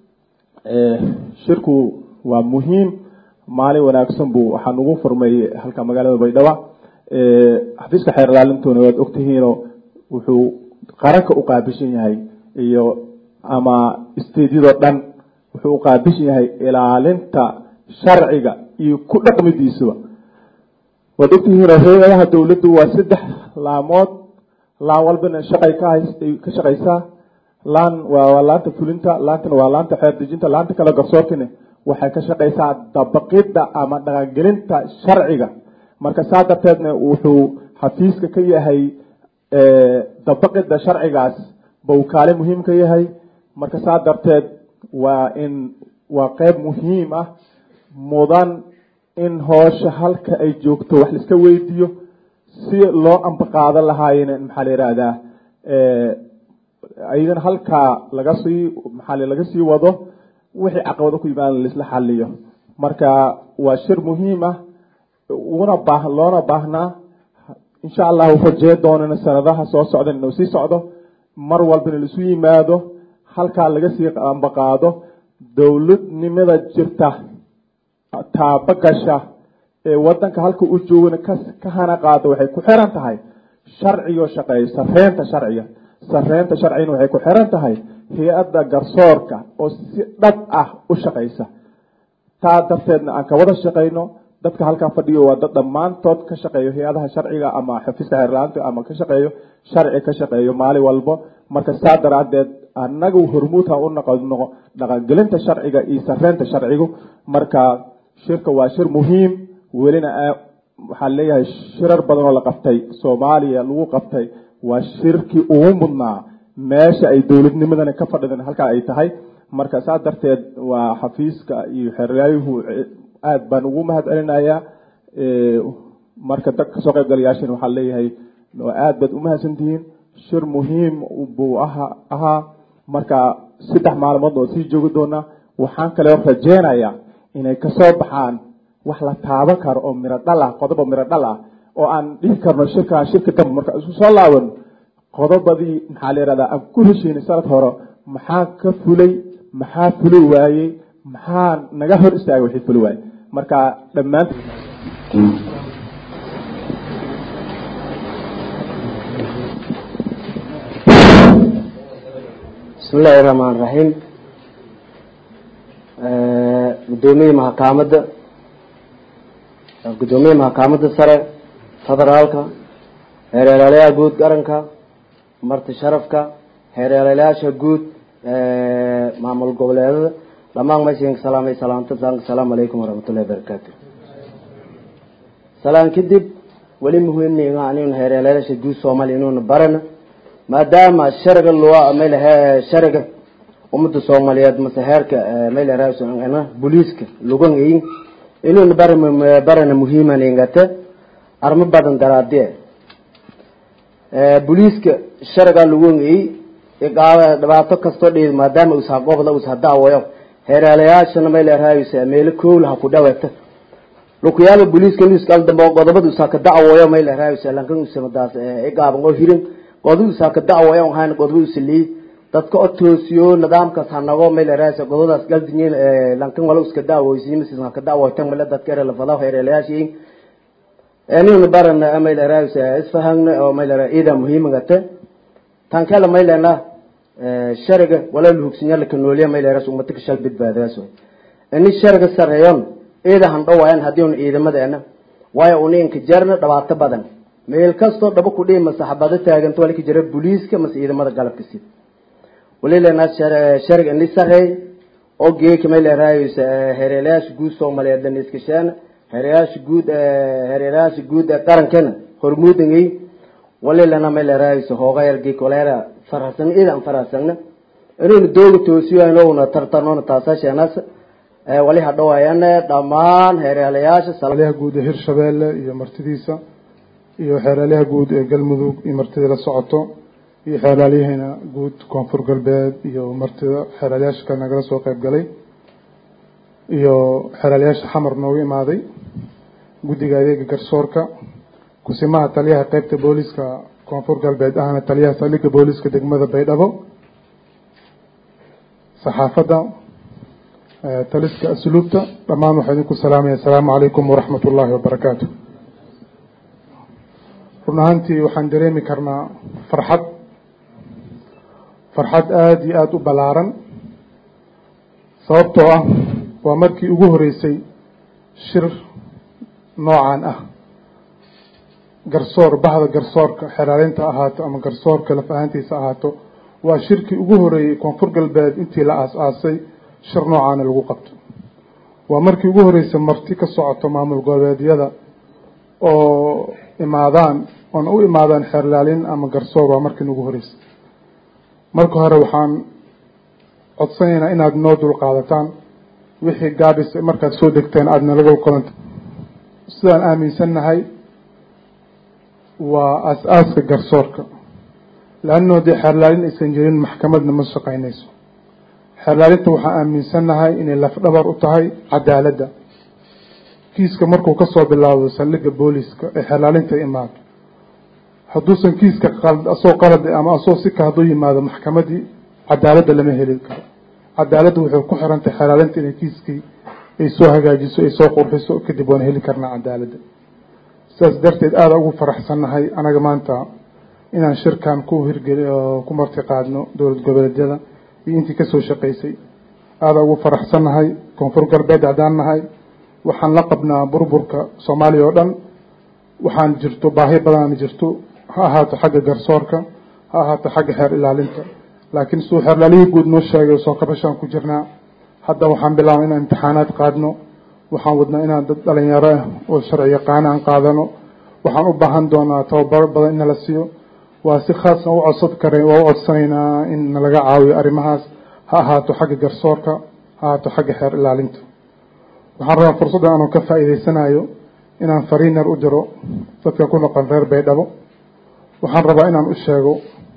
S8: shirku waa muhiim maalin wanaagsan buu waxaa nugu furmay halka magaalada baydhaba xafiiska xeer ilaalintuna waad ogtihiinoo wuxuu qaranka u qaabishan yahay iyo ama stediyadoo dhan wuxuu u qaabishan yahay ilaalinta sharciga iyo ku dhaqmidiisuba waad ogtihiin hay-adaha dawladdu waa saddex laamood laan walbana shaqay ka hays ka shaqaysaa laan waa laanta fulinta laantana waa laanta xeer dejinta laanta kale garsoorkina waxay ka shaqaysaa dabaqidda ama dhaqangelinta sharciga marka saa darteedna wuxuu xafiiska ka yahay dabaqidda sharcigaas bawkaale muhiim ka yahay marka saa darteed waa in waa qeyb muhiim ah mudan in hoosha halka ay joogto wax laiska weydiiyo si loo ambaqaado lahaayena maxaa la yihahdaa ayagana halkaa laga sii maxaa laga sii wado wixii caqabado ku yimaada laisla xaliyo marka waa shir muhiim ah una baa loona baahnaa insha allahu rajee doonana sanadaha soo socdan inuu sii socdo mar walbana laisu yimaado halkaa laga sii ambaqaado dowladnimada jirta taabagasha ee wadanka halka u joogana ka ka hana qaado waxay ku xiran tahay sharcigo shaqeeya sareynta sharciga sareynta sharcigana waxay ku xiran tahay hay-adda garsoorka oo si dhab ah u shaqeysa taa darteedna aan ka wada shaqeyno dadka halkaa fadhiyo waa dad dhammaantood ka shaqeeyo hay-adaha sharciga ama xafiiska xeerlaanta ama ka shaqeeyo sharci ka shaqeeyo maalin walbo marka saa daraadeed annagu hormuud ha u noqono dhaqangelinta sharciga iyo sareynta sharcigu marka shirka waa shir muhiim welina waxaan leeyahay shirar badan oo la qabtay soomaaliya lagu qabtay waa shirkii ugu mudnaa meesha ay dowladnimadana ka fadhidan halkaa ay tahay marka saa darteed waa xafiiska iyo xeryaayuhu aad baan ugu mahad celinayaa marka dad kasoo qaybgalayaashan waxaan leeyahay aad baad umahadsantihiin shir muhiim buu aha ahaa marka saddex maalmood oo sii joogi doona waxaan kaleo rajeynayaa inay kasoo baxaan wax la taaban karo oo miro dhal ah qodob oo miro dhal ah oo aan dhihi karno shirkaa shirka dambe marka isku soo laaban qodobadii maxaa la yihahdaa aan ku heshiinay sanad hore maxaa ka fulay maxaa fuli waayey maxaa naga hor istaagay wixii fuli waayey marka dhammaan
S9: bismi illaahi raxmaan raxiim gudoomiyii maxakaamada gudoomiyii maxakaamada sare federaalka heereelaalayaha guud qaranka marti sharafka heereelaalayaasha guud maamul goboleedada dhamaan maysinka salaamay salaamta asalaamu calaykum waraxmatullahi wabarakaatu salaan kadib weli muhiimniga aniguna heereelayaasha guud soomaaliya inuuna barana maadaama shariga loo maylahe shariga umada soomaaliyeed mase heerka mayla booliiska lugangayin inuuna bar barana muhiimaningate armo badan daraadie booliiska shariga lugangayi dhibaato kastoo dhi maadaama usa gobda usa daawayo heeraalayaashana maylarahaysa meelo kowlaha ku dhawata lukuyaala booliiska nuskal dambe godobada usaa ka dacwayo maylarahaysa lankan usamadaas igaaban oo hirin godada usaa ka dacwayo hayn godaba usaliy dadka o toosiyo nidaamkaas hanago maylarahaysa godadaas galdinyin lankan wala uska dacwoysiy misis ka dacwoytan male dadka erelafada heeraalayaashiin nina barana maylarahaysa isfahagna oo maylara ida muhiimagate tan kale maylena shariga wala luhugsinya lakanooliya mayleras umatika shal badbaadaas ini shariga sareeyon ciida handhawayan hadii un ciidamadeena waayo una inka jarna dhibaato badan meel kastoo dhaba kudhihi mase xabado taaganto walika jira booliiska mase ciidamada galabka sid walilena shariga ini sareey oo geeka maylerahaysa hereelayaasha guud soomaaliyeed daniskasheena hereyaasha guud hereelayaasha guud ee qarankana hormuudangay walilana maylerahaysa hoogayargi kolera farasana idan farasana inaynu dooga toosiyayno tartanona taasasheenas wali hadhawayana dhammaan heereelayaasha
S10: xeeralyaha guud ee hirshabeelle iyo martidiisa iyo xeeralyaha guud ee galmudug iyo martida la socoto iyo xeeraalyahana guud koonfur galbeed iyo martida xeeraalyaasha kale nagala soo qeyb galay iyo xeeraalyaasha xamar noogu imaaday guddiga adeega garsoorka kusimaha taliyaha qeybta booliska koonfur galbeed ahna taliyaha saldhigga booliska degmada baydhabo saxaafadda taliska asluubta dhammaan waxaa idinku salaamaya asalaamu calaykum waraxmat ullaahi wabarakaatu run ahaantii waxaan dareemi karnaa farxad farxad aada iyo aada u ballaaran sababtoo ah waa markii ugu horeysay shir noocan ah garsoor bahda garsoorka xeraalinta ahaato ama garsoorka laf ahaantiisa ahaato waa shirkii ugu horeeyey koonfur galbeed intii la aas-aasay shir noocaana lagu qabto waa markii ugu horeysay marti ka socoto maamul goboleedyada oo imaadaan oona u imaadaan xeerlaalin ama garsoor waa markii ugu horeysay marka hore waxaan codsanaynaa inaad noo dul qaadataan wixii gaabis markaad soo degteen aada nalaga kulanta sidaan aaminsannahay waa as-aaska garsoorka leannao dee xeerlaalin aysan jirin maxkamadna ma shaqaynayso xeerlaalinta waxaan aaminsannahay inay lafdhabar u tahay cadaaladda kiiska markuu kasoo bilaabo saldhigga booliska ee xeerlaalinta imaado hadduusan kiiska asoo qalad ama asoo sika hadduu yimaado maxkamadii cadaaladda lama heli karo cadaaladda waxay ku xirantahay xeerlaalinta inay kiiskii ay soo hagaajiso ay soo qurxiso kadib waan heli karnaa cadaaladda sidaas darteed aada ugu faraxsannahay anaga maanta inaan shirkan ku hirgeli ku marti qaadno dowlad goboleedyada iyo intii kasoo shaqaysay aada ugu faraxsannahay koonfur galbeed haddaan nahay waxaan la qabnaa burburka soomaaliya oo dhan waxaan jirto baahi badan jirto ha ahaato xagga garsoorka ha ahaato xagga xeer ilaalinta laakiin siduu xeerlaalihii guud noo sheegay soo kabashaan ku jirnaa hadda waxaan bilaabay inaan imtixaanaad qaadno waxaan wadnaa inaan dad dhalinyaro ah oo sharci yaqaana aan qaadano waxaan u baahan doonaa tababaro badan in nala siiyo waa si khaasna u codsad kara waa u codsanaynaa in nalaga caawiyo arrimahaas ha ahaato xagga garsoorka ha ahaato xagga xeer ilaalinta waxaan rabaa fursaddan anuu ka faa'iidaysanayo inaan fariin yar u diro dadka ku noqon reer baydhabo waxaan rabaa inaan u sheego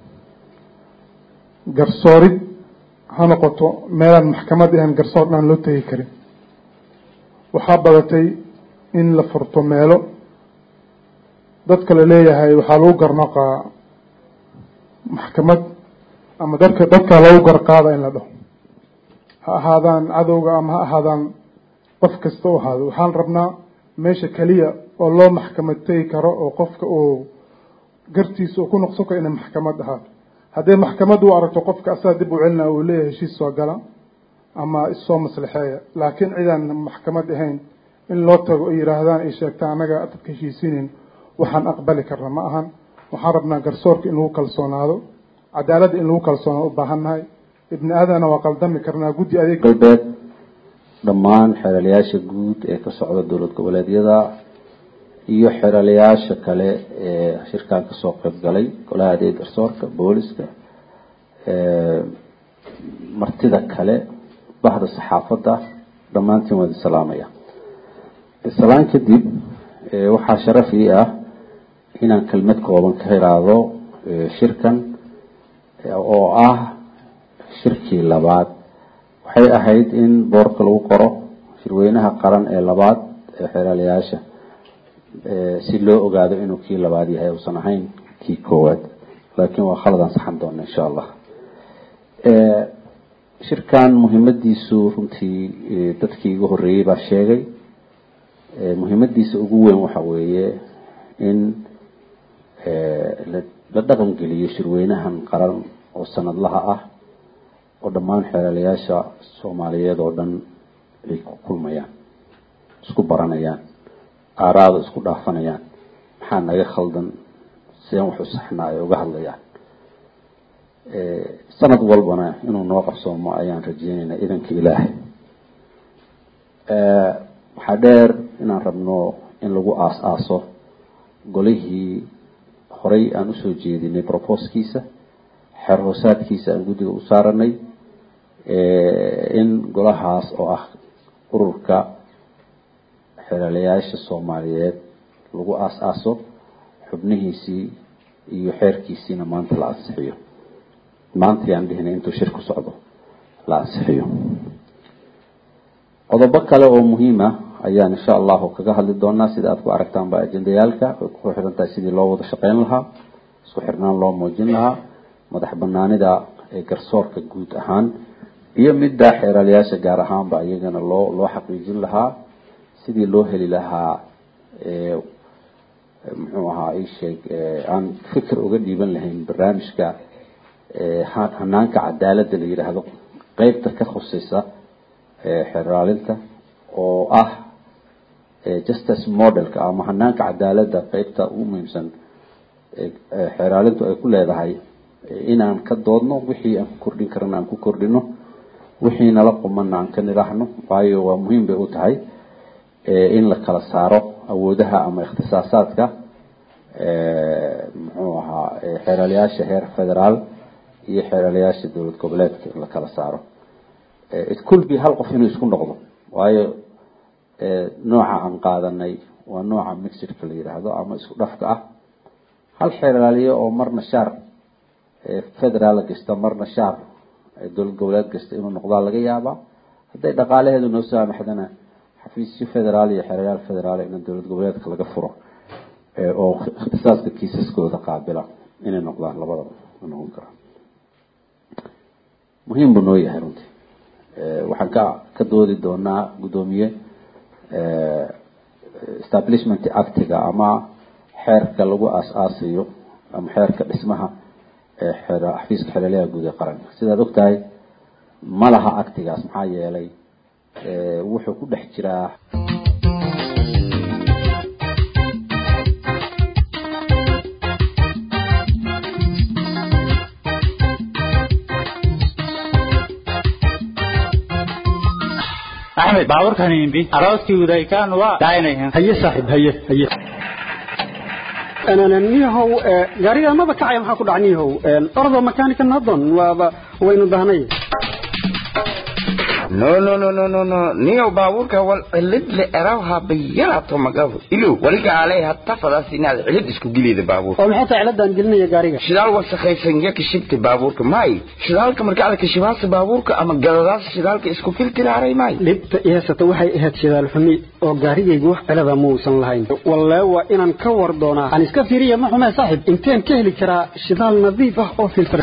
S10: garsoorid ha noqoto meelaan maxkamad ahayn garsoor dhan loo tegi karin waxaa badatay in la furto meelo dadka la leeyahay waxaa lagu garnoqaa maxkamad ama dadka dadkaa lagu garqaada in la dhaho ha ahaadaan cadowga ama ha ahaadaan qof kasta u ahaado waxaan rabnaa meesha keliya oo loo maxkamad tegi karo oo qofka uu gartiisa uu ku noqson karo inay maxkamad ahaato hadday maxkamad u aragto qofka asaga dib u celinaa uu leeyahay heshiis soo gala ama issoo maslaxeeya laakiin cidaan maxkamad ahayn in loo tago ay yidhaahdaan ay sheegtaan annaga dadka heshiisinin waxaan aqbali karna ma ahan waxaan rabnaa garsoorka in lagu kalsoonaado cadaaladda in lagu kalsoonaado u baahannahay ibni aadana waa qaldami karnaa guddi adeeg
S11: galbeed dhammaan xeeralayaasha guud ee ka socda dowlad goboleedyada iyo xeeralayaasha kale ee shirkan kasoo qayb galay golaha adeeg garsoorka booliska martida kale bahda saxaafadda dhammaantiin waad isalaamaya islaan kadib waxaa sharaf ii ah inaan kelmad kooban ka iraahdo shirkan oo ah shirkii labaad waxay ahayd in boorka lagu qoro shirweynaha qaran ee labaad ee xeeralayaasha si loo ogaado inuu kii labaad yahay uusan ahayn kii koowaad laakiin waa khaladaan saxan doona insha allah shirkan muhiimadiisu runtii dadkii igu horeeyey baa sheegay muhiimadiisa ugu weyn waxa weeye in la dhaqan geliyo shirweynahan qaran oo sanadlaha ah oo dhammaan xeelalayaasha soomaaliyeed oo dhan ay ku kulmayaan isku baranayaan aaraada isku dhaafanayaan maxaa naga khaldan sideen wax u saxnaa ay uga hadlayaan sanad walbana inuu noo qabsoomo ayaan rajeynaynaa idanka ilaahay waxaa dheer inaan rabno in lagu aas-aaso golihii horey aan usoo jeedinay proposkiisa xeer hoosaadkiisa aan guddiga u saaranay in golahaas oo ah ururka xeelalayaasha soomaaliyeed lagu aas-aaso xubnihiisii iyo xeerkiisiina maanta la ansixiyo maanta yaan dhihinay intuu shir ku socdo la ansixiyo qodobo kale oo muhiima ayaan insha allahu kaga hadli doonaa sida aad ku aragtaanba ajendayaalka way ku xiran tahay sidii loo wada shaqeyn lahaa isku xirnaan loo muujin lahaa madax banaanida ee garsoorka guud ahaan iyo midda xeeralayaasha gaar ahaanba iyagana loo loo xaqiijin lahaa sidii loo heli lahaa muxuu ahaa isheeg aan fikir uga dhiiban lahayn barnaamijka hanaanka cadaaladda la yidhaahdo qeybta ka khusaysa xeraalinta oo ah justice modelka ama hanaanka cadaaladda qeybta ugu muhiimsan xeraalintu ay ku leedahay inaan ka doodno wixii aan ku kordhin karana aan ku kordhino wixii nala qumana aan ka nidhaahno waayo waa muhiim bay u tahay in la kala saaro awoodaha ama ikhtisaasaadka muxuu ahaa xeeraalayaasha heer federaal iyo xeeraalayaasha dowlad goboleedka in la kala saaro it could be hal qof inuu isku noqdo waayo nooca aan qaadanay waa nooca mixidka la yidhaahdo ama isku dhafka ah hal xeeraaliye oo marna shaar federaal gasta marna shaar dowlad goboleed gasta inuu noqdaa laga yaabaa hadday dhaqaalaheedu noo saamaxdana xafiisyo federaal iyo xeerayaal federaal in dowlad goboleedka laga furo oo ikhtisaaska kiisaskooda qaabila inay noqdaan labadaba noqon kara muhiim buu noo yahay runtii waxaan ka ka doodi doonaa guddoomiye establishment actiga ama xeerka lagu aas-aasayo ama xeerka dhismaha xafiiska xeelalaha guud ee qaranka sidaad og tahay ma laha actigaas maxaa yeelay wuxuu ku dhex jiraa
S12: axmed baaburkan imbi arooskii udaykaan waa daaynayan haye saaxib haye haye
S13: niyahow gaariga maba kacaya maxaa ku dhaca niyahow ordo makanika nadon waaba waynu dahnay
S14: no no no no no no niyow baabuurka wal cilid le eraw habayarato magabo ilo waliga alay hatta fadaas inaad cilid isku gilida baabuurka
S13: oo maxay tahay ciladan gelinaya gaariga
S14: shidaal wasakhaysan ya kashibta baabuurka may shidaalka marka aad kashibaasa baabuurka ama galadaas shidaalka isku filtiraaray may
S13: dhibta ihaysata waxay ahayd shidaal xumi oo gaarigaygu wax cilada muusan lahayn wallee waa inaan ka war doonaa aan iska fiiriya ma xumee saaxib inteen ka heli karaa shidaal nadiif ah oo filtr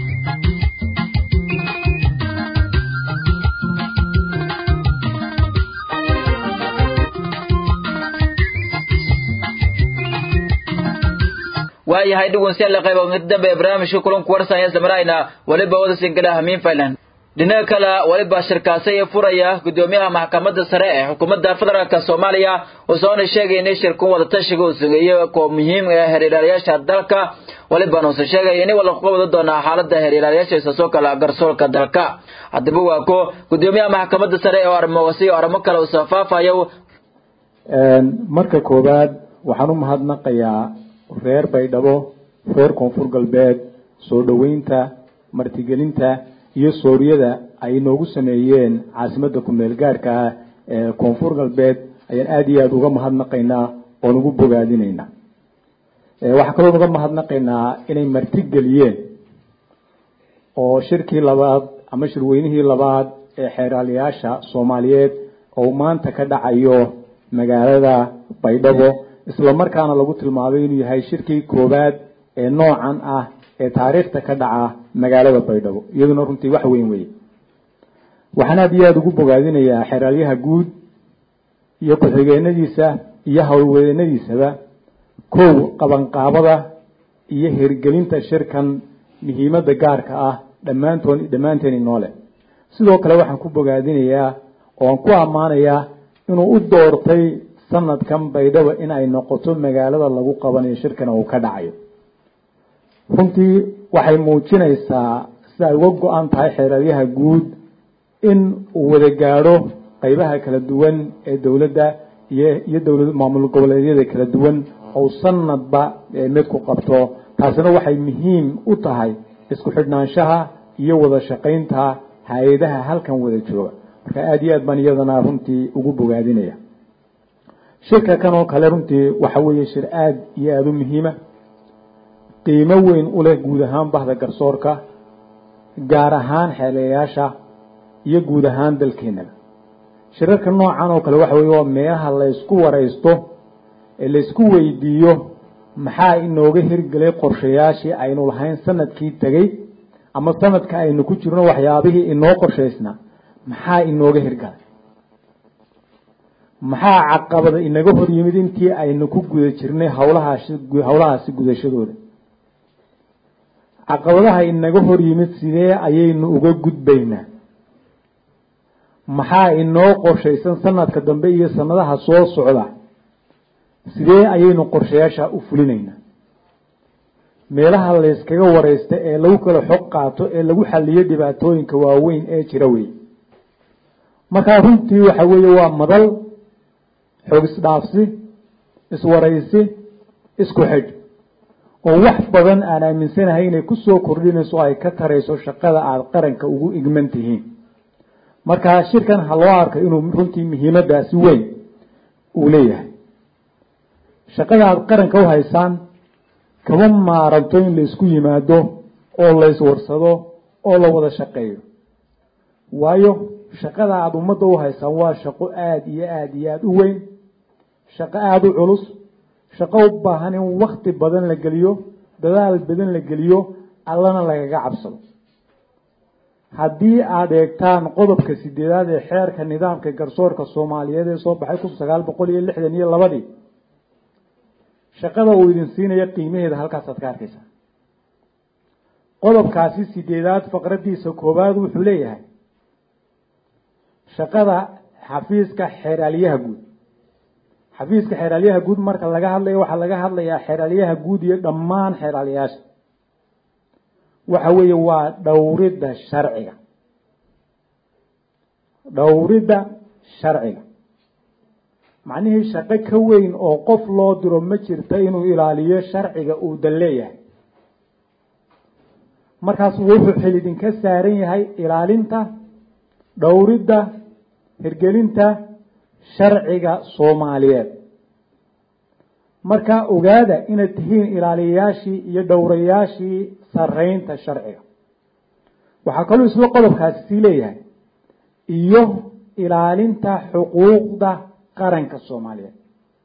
S1: waayahay dhegeystayaal qayb mid dambe ee barnaamijka kulanku warsan ee samarayna waliba wada singala hamiin faylan dhinaca kale waliba shirkaasay furaya gudoomiyaha maxkamadda sare ee xukuumadda federaalka soomaaliya oo soona sheegay in shirkun wada tashiga uu sugeeyo koo muhiim ah xiriirayaasha dalka waliba nuusa sheegay in wala ku wada doona xaaladda xiriirayaasha isasoo kala garsoorka dalka haddaba waa ko gudoomiyaha maxkamadda sare ee arrimowasi arrimo kale uu safaafayo
S8: marka koowaad waxaan u mahadnaqayaa reer baydhabo reer koonfur galbeed soo dhoweynta martigelinta iyo sooriyada ay noogu sameeyeen caasimadda ku-meel gaarka ah ee koonfur galbeed ayaan aada iyo aada uga mahadnaqaynaa oon ugu bogaadinaynaa waxaa kaloo uga mahadnaqaynaa inay martigeliyeen oo shirkii labaad ama shirweynihii labaad ee xeeraalayaasha soomaaliyeed oo maanta ka dhacayo magaalada baydhabo isla markaana lagu tilmaamay inuu yahay shirkii koowaad ee noocan ah ee taariikhta ka dhaca magaalada baydhabo iyaduna runtii wax weyn weye waxaan aada iyo aada ugu bogaadinayaa xeraalyaha guud iyo ku-xigeenadiisa iyo howlweynadiisaba kow qabanqaabada iyo hirgelinta shirkan muhiimadda gaarka ah dhammaantoon dhammaanteeni noole sidoo kale waxaan ku bogaadinayaa oo aan ku ammaanayaa inuu u doortay sanadkan baydhabo in ay noqoto magaalada lagu qabanayo shirkana uu ka dhacayo runtii waxay muujinaysaa sida ay uga go-an tahay xeeraryaha guud in uu wada gaadho qeybaha kala duwan ee dowladda iyo iyo dowlad maamul goboleedyada kala duwan ou sanadba mid ku qabto taasina waxay muhiim u tahay isku xidhnaanshaha iyo wada shaqaynta hay-adaha halkan wada jooga marka aada iyo aad baan iyadana runtii ugu bogaadinaya shirka kan oo kale runtii waxa weeye shir aada iyo aada u muhiima qiimo weyn u leh guud ahaan bahda garsoorka gaar ahaan xeelayaasha iyo guud ahaan dalkeenaba shirarka noocan oo kale waxa weye waa meelaha laysku waraysto ee laysku weydiiyo maxaa inooga hirgelay qorshayaashii aynu lahayn sanadkii tegey ama sanadka aynu ku jirno waxyaabihii inoo qorshaysnaa maxaa inooga hirgalay maxaa caqabada inaga hor yimid intii aynu ku guda jirnay hawlahaasi hawlahaasi gudashadooda caqabadaha inaga hor yimid sidee ayaynu uga gudbaynaa
S15: maxaa inoo qorshaysan sanadka dambe iyo sanadaha soo socda sidee ayaynu qorshayaasha u fulinaynaa meelaha layskaga wareysta ee lagu kala xog qaato ee lagu xaliyo dhibaatooyinka waaweyn ee jira wey markaa runtii waxa weeye waa madal xog isdhaafsi iswaraysi isku xidh oo wax badan aan aaminsanahay inay kusoo kordhinayso o ay ka tarayso shaqada aada qaranka ugu igman tihiin markaa shirkan ha loo arko inuu runtii muhiimadaasi weyn uu leeyahay shaqada aada qaranka u haysaan kama maaranto in la isku yimaado oo la iswarsado oo la wada shaqeeyo waayo shaqada aada ummadda u haysaan waa shaqo aada iyo aada iyo aada u weyn shaqo aada u culus shaqo u baahan in wakti badan la geliyo dadaal badan la geliyo allana lagaga cabsado haddii aada eegtaan qodobka sideedaad ee xeerka nidaamka garsoorka soomaaliyeed ee soo baxay kun sagaal boqol iyo lixdan iyo labadii shaqada uu idin siinayo qiimaheeda halkaasaad ka arkaysaa qodobkaasi sideedaad faqradiisa koowaad wuxuu leeyahay shaqada xafiiska xeeraalyaha guud xafiiska xeeraalyaha guud marka laga hadlayo waxaa laga hadlayaa xeeraalyaha guud iyo dhammaan xeeraalyaasha waxa weeye waa dhowridda sharciga dhowridda sharciga macnihii shaqo ka weyn oo qof loo diro ma jirto inuu ilaaliyo sharciga uu dan leeyahay markaas wuxuu xil idinka saaran yahay ilaalinta dhowridda hirgelinta sharciga soomaaliyeed marka ogaada inaad tihiin ilaaliyayaashii iyo dhowrayaashii sareynta sharciga waxaa kaloo isla qodobkaasi sii leeyahay iyo ilaalinta xuquuqda qaranka soomaaliyeed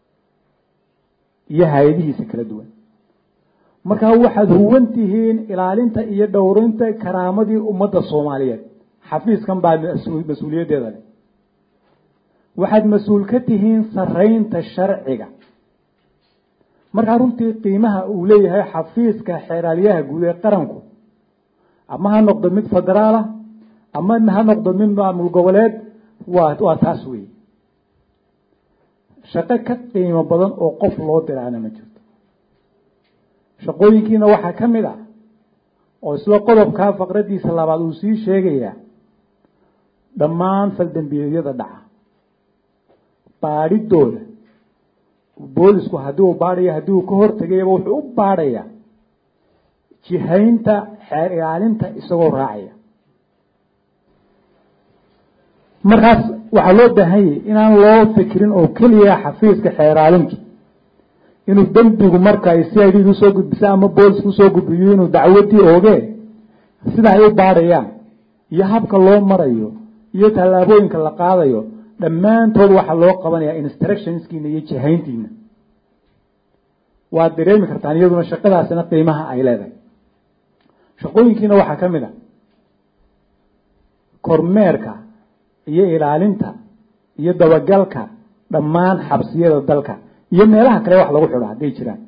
S15: iyo hay-adihiisa kala duwan markaa waxaad huwan tihiin ilaalinta iyo dhowrinta karaamadii ummadda soomaaliyeed xafiiskan baa mas-uuliyaddeeda leh waxaad mas-uul ka tihiin sareynta sharciga markaa runtii qiimaha uu leeyahay xafiiska xeeraalyaha guud ee qaranku ama ha noqdo mid federaalah ama ha noqdo mid maamul goboleed waa waa taas wey shaqo ka qiimo badan oo qof loo diraana ma jirto shaqooyinkiina waxaa ka mid ah oo isla qodobkaa faqradiisa labaad uu sii sheegayaa dhammaan faldambiyeedyada dhaca baadhidooda boolisku haddii uu baadhayo haddii uu ka hortegayaba wuxuu u baadhayaa jihaynta xeer ilaalinta isagoo raacaya markaas waxaa loo baahan yahay inaan loo fikirin oo keliya xafiiska xeeraalintu inuu dembigu marka ay c i d usoo gudbiso ama boolisku usoo gudbiyo inuu dacwadii oogee sida ay u baadhayaan iyo habka loo marayo iyo tallaabooyinka la qaadayo dhammaantood waxaa loo qabanaya instructionskiina iyo jihayntiina waad dareemi kartaan iyaduna shaqadaasina qiimaha ay leedahay shaqooyinkiina waxaa ka mid a kormeerka iyo ilaalinta iyo dabagalka dhammaan xabsiyada dalka iyo meelaha kale wax lagu xidho hadday jiraan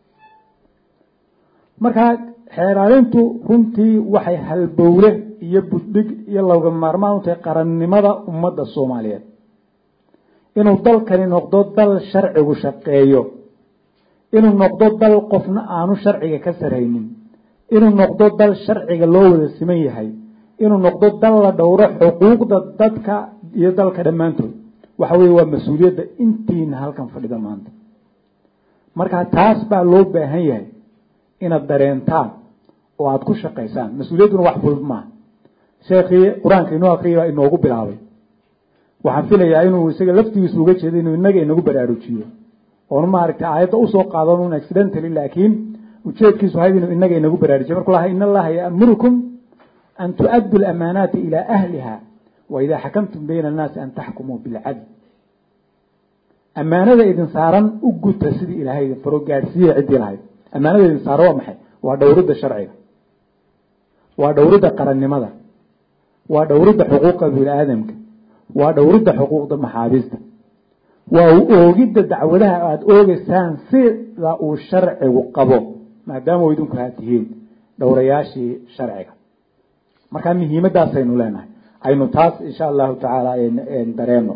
S15: markaa xeeraalintu runtii waxay halbowle iyo buddhig iyo looga maarmaan u tahay qarannimada ummadda soomaaliyeed inuu dalkani noqdo dal sharcigu shaqeeyo inuu noqdo dal qofna aanu sharciga ka saraynin inuu noqdo dal sharciga loo wada siman yahay inuu noqdo dal la dhowro xuquuqda dadka iyo dalka dhammaantood waxa weeye waa mas-uuliyadda intiina halkan fadhida maanta marka taas baa loo baahan yahay inaad dareentaan oo aada ku shaqaysaan mas-uuliyadduna wax fudud maaha sheekhii qur-aanka inoo akriyay baa inoogu bilaabay waxaan filayaa inuu isaga laftigiisu uga jeedo inuu inaga inagu baraarujiyo oonu maaragtay aayadda usoo qaadan un accidentally laakiin ujeedkiisu ahayd inuu inaga inagu baraarujiyo markuu lahaa in allaha yaamurukum an tu'addu lamaanaati ilaa ahliha wa idaa xakamtum bayna annaasi an taxkumuu bilcadl ammaanada idin saaran u guta sidii ilaahay idin faro gaadhsiiya ciddii lahayd ammaanada idin saaran waa maxay waa dhowridda sharciga waa dhowridda qarannimada waa dhowridda xuquuqa bini aadamka waa dhowridda xuquuqda maxaabiista waa oogidda dacwadaha aada oogeysaan sida uu sharcigu qabo maadaama idinku haa tihiin dhowrayaashii sharciga markaa muhiimadaasaynu leenahay aynu taas insha allahu tacaala dareeno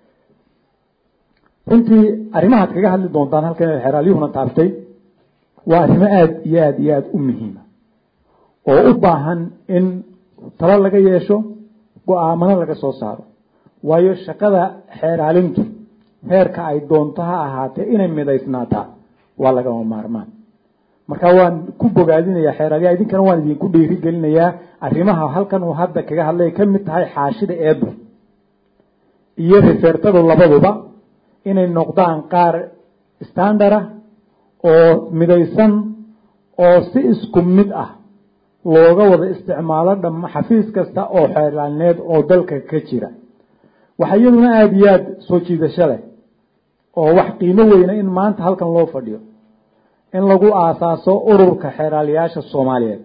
S15: runtii arrimahaad kaga hadli doontaan halkan xeraalyuhuna taabtay waa arrimo aada iyo aada iyo aada u muhiima oo u baahan in talo laga yeesho go-aamano laga soo saaro waayo shaqada xeeraalintu heerka ay doonto ha ahaatee inay midaysnaataa waa lagama maarmaan marka waan ku bogaadinayaa xeeraalyaha idinkana waan idinku dhiiri gelinayaa arrimaha halkan uu hadda kaga hadlay ka mid tahay xaashida eedu iyo rifeertadu labaduba inay noqdaan qaar standard ah oo midaysan oo si isku mid ah looga wada isticmaalo dhama xafiis kasta oo xeerlaalineed oo dalka ka jira waxaa iyaduna aada iyo aada soo jiidasho leh oo wax qiimo weyna in maanta halkan loo fadhiyo in lagu aasaaso ururka xeeraaliyaasha soomaaliyeed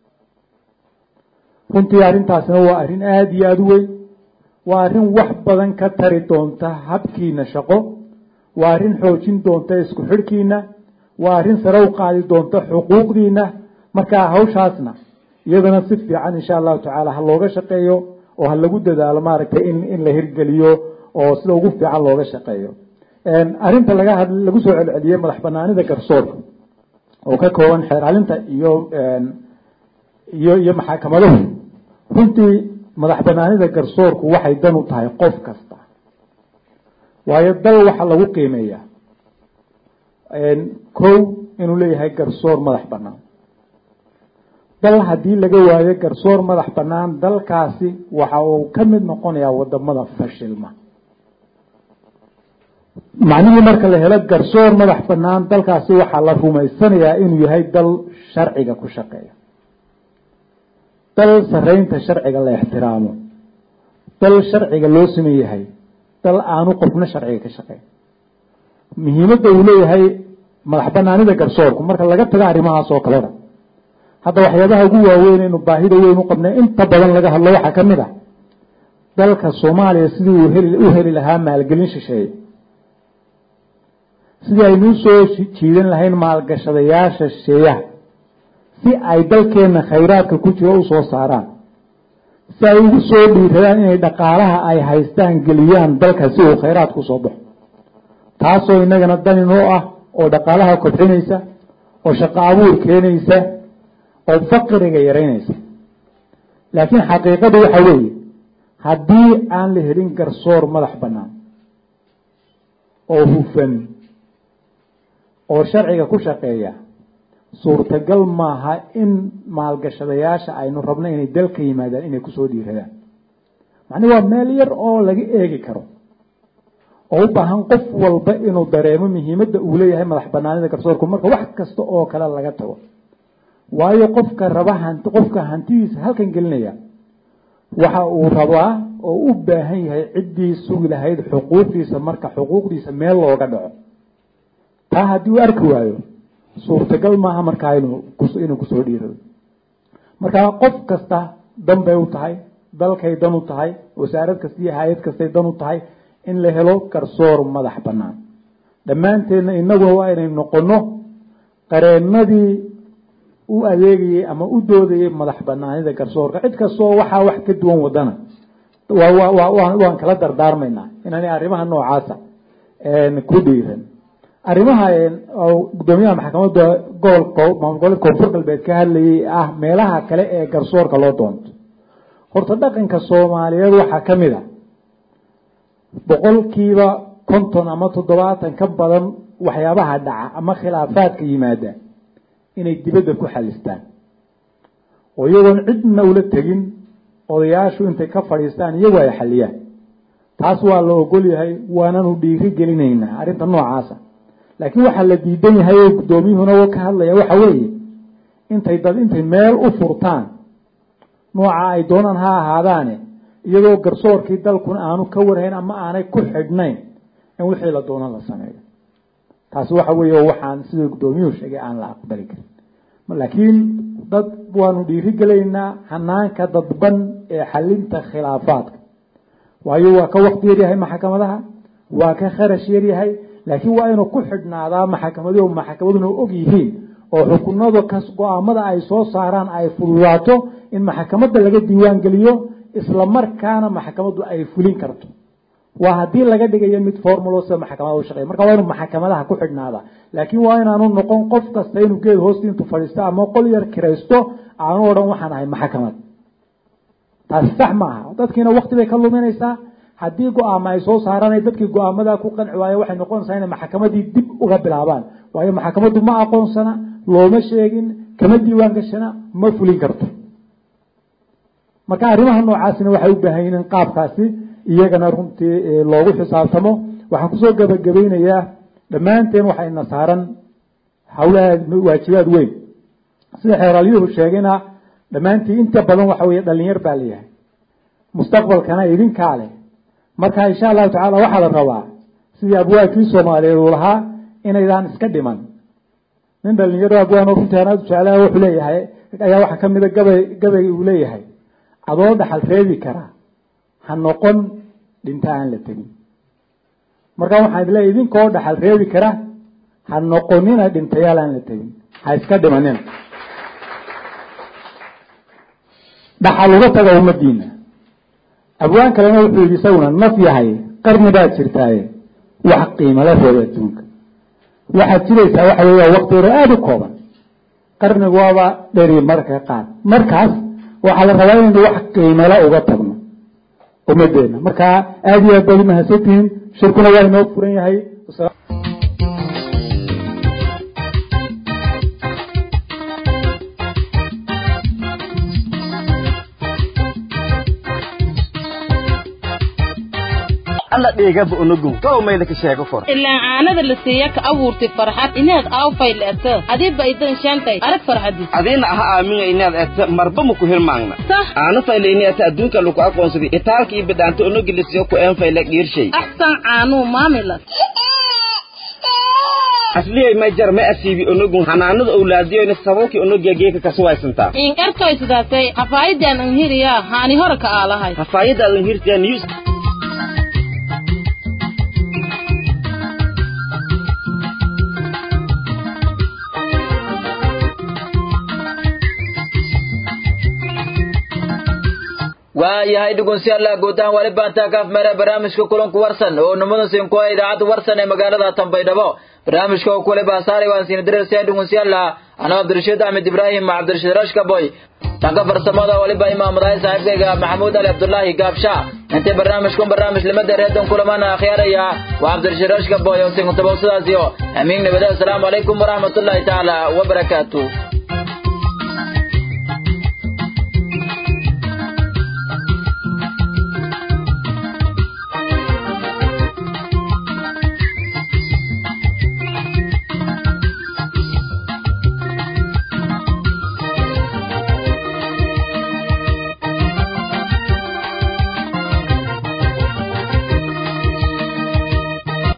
S15: runtii arrintaasina waa arrin aada iyo aada u weyn waa arrin wax badan ka tari doonta habkiina shaqo waa arrin xoojin doonta isku xidhkiina waa arrin sare u qaadi doonta xuquuqdiina markaa hawshaasna iyadana si fiican insha allahu tacaala ha looga shaqeeyo oo ha lagu dadaalo maaragtay in in la hirgeliyo oo sida ugu fiican looga shaqeeyo arrinta laga had lagu soo celceliyey madax banaanida garsoorka oo ka kooban xeeraalinta iyo iyo iyo maxaakamaduhu runtii madax banaanida garsoorku waxay dan u tahay qof kasta waayo dal waxaa lagu qiimeeyaa kow inuu leeyahay garsoor madax banaan dal haddii laga waayo garsoor madax banaan dalkaasi waxa uu ka mid noqonayaa wadamada fashilma macnihii marka la helo garsoor madax banaan dalkaasi waxaa la rumaysanayaa inuu yahay dal sharciga ku shaqeeya dal sareynta sharciga la ixtiraamo dal sharciga loo siman yahay dal aanu qofna sharciga ka shaqeyn muhiimadda uu leeyahay madax banaanida garsoorku marka laga tago arrimahaas oo kalena hadda waxyaabaha ugu waaweyn inu baahida weyn u qabnay inta badan laga hadlo waxaa ka mid ah dalka soomaaliya sidii uu heli u heli lahaa maalgelin shisheeye sidii aynu usoo jiidan lahayn maalgashadayaasha shisheeyaha si ay dalkeena khayraadka ku jiro usoo saaraan si ay ugu soo dhiiradaan inay dhaqaalaha ay haystaan geliyaan dalka si uu khayraadka usoo baxo taasoo inagana daninoo ah oo dhaqaalaha kobcinaysa oo shaqo abuur keenaysa oo faqriga yaraynaysa laakiin xaqiiqadu waxa weeye haddii aan la helin garsoor madax bannaan oo hufan oo sharciga ku shaqeeya suurtagal maaha in maalgashadayaasha aynu rabno inay dalka yimaadaan inay kusoo dhiiradaan macnii waa meel yar oo laga eegi karo oo u baahan qof walba inuu dareemo muhiimadda uu leeyahay madax banaanida garsoorku marka wax kasta oo kale laga tago waayo qofka raba hanti qofka hantidiisa halkan gelinaya waxa uu rabaa oo u baahan yahay ciddii sugi lahayd xuquuqdiisa marka xuquuqdiisa meel looga dhaco taa haddii uu arki waayo suurtagal maaha markaa inuu inuu kusoo dhiirado markaa qof kasta dan bay u tahay dalkay dan u tahay wasaarad kasta iyo hay-ad kastay dan u tahay in la helo garsoor madax bannaan dhammaanteedna inaguna waa inay noqono qareenadii u adeegayey ama u doodayay madax banaanida garsoorka cid kastoo waxaa wax ka duwan wadana waan kala dardaarmaynaa inaanay arrimaha noocaasa ku dhiiran arrimaha gudoomiyaha maxkamadda gobolka maamul goboleed koonfur galbeed ka hadlayay ah meelaha kale ee garsoorka loo doonto horta dhaqanka soomaaliyeed waxaa ka mid a boqolkiiba konton ama toddobaatan ka badan waxyaabaha dhaca ama khilaafaadka yimaada inay dibadda ku xalistaan oo iyagoon cidna ula tegin odayaashu intay ka fadhiistaan iyagu ay xaliyaan taas waa la ogol yahay waananu dhiiri gelinaynaa arrinta noocaasa laakiin waxaa la diidan yahay oo guddoomiyuhuna ka hadlaya waxa weeye intay dad intay meel u furtaan nooca ay doonaan ha ahaadaane iyadoo garsoorkii dalkuna aanu ka warhayn ama aanay ku xidhnayn in wixii la doonan la sameeyo taasi waxa weeye waxaan siduu guddoomiyuhu sheegay aan la aqbali karin laakiin dad waanu dhiiri gelaynaa hanaanka dadban ee xalinta khilaafaadka waayo waa ka wakti yaryahay maxkamadaha waa ka kharash yaryahay laakiin waa inuu ku xidhnaadaa maxkamadihu maxkamaduna og yihiin oo xukunada kas go-aamada ay soo saaraan ay fududaato in maxkamadda laga diiwaan geliyo isla markaana maxkamaddu ay fulin karto waa haddii laga dhigayo mid formulo sida maxkamada u shaqeeya marka waa inuu maxkamadaha ku xidhnaada laakiin waa inaanu noqon qof kasta inuu geed hoosti intuu fadhiisto ama qol yar kiraysto aanu odhan waxaan ahay maxkamad taasi sax ma aha dadkiina wakti bay ka luminaysaa haddii go-aama ay soo saaraan dadkii go-aamadaa ku qanci waayo waxay noqonaysaa inay maxkamadii dib uga bilaabaan waayo maxkamaddu ma aqoonsana looma sheegin kama diiwaan gashana ma fulin karto marka arrimaha noocaasina waxay u baahan yihiin in qaabkaasi iyagana runtii loogu xisaabtamo waxaan kusoo gabagabeynayaa dhammaanteen waxayna saaran hawlaha waajibaad weyn sida xeeralyuhu sheegayna dhammaantii inta badan waxa weeye dhalinyar baa layahay mustaqbalkana idinkaa leh marka insha allahu tacaala waxaa la rabaa sidii abwaabkii soomaaliyeed uu lahaa inaydaan iska dhiman nin dhalinyaro abwaan oo runtii anaad jeclaha wuxuu leeyahay ayaa waxaa ka mida gabay gabay uu leeyahay adoo dhaxal reebi karaa ha noqon dhinta aan la tegin marka waxaan idleeyahy idinkoo dhaxal reebi kara ha noqonina dhintayaal aan la tegin ha iska dhimanina dhaxal uga taga ummadiina abwaan kalena wuxuu yidhi isaguna naf yahay qarni baad jirtaaye wax qiimala reeba adduunka waxaad jiraysaa waxa weeya wakti hore aada u kooban qarnigu waaba dheri marka qaar markaas waxaa la rabaa inaynu wax qiimala uga tagno ummadeena marka aada iyo aad baad umahadsantihiin shirkuna waa inoo furan yahay
S3: alla dhigaba unugu gow mayda ka sheego kor
S5: ilaa caanada la siiya ka abuurtay farxad inaad aawfay le'ata adiba idan shaantay arag farxadis
S3: adiina aha aaminga inaad eta marba maku hilmaangna
S5: sax
S3: aana fayle ini eta adduunka lagu aqoonsaday itaalka iyo bidhaanta unugi lasiyo ku een fayle dhiirshay
S5: axsan caanuu maamilas
S3: asliyay may jar ma asiibi unugu hanaanada owlaadiyoyna sababkii unugiya geeka kasuwaysantaa
S5: in ertoy sidaasay hafaayidan anhiriyaa haani hore ka aalahay
S3: hafaayadaadan hirtiya news
S1: waayahay dhegeystayaal guud ahaan wali baantaa kaaf meere barnaamijka kulanku warsan oo nimadan siin ku idaacadda warsan ee magaalada Tanbaydhabo barnaamijka oo kule baasaari waan siin direysay dhegeystayaal ana Cabdirashiid Ahmed Ibrahim Cabdirashiid Rashka boy tanka farsamada waliba imaamadahay saaxiibkayga Maxamuud Ali Abdullahi Gaabsha inta barnaamijkan barnaamij limada reedan kulamana akhyaraya waa Cabdirashiid Rashka boy oo siin tabawsadaas iyo amiin nabada assalamu alaykum wa rahmatullahi ta'ala wa barakatuh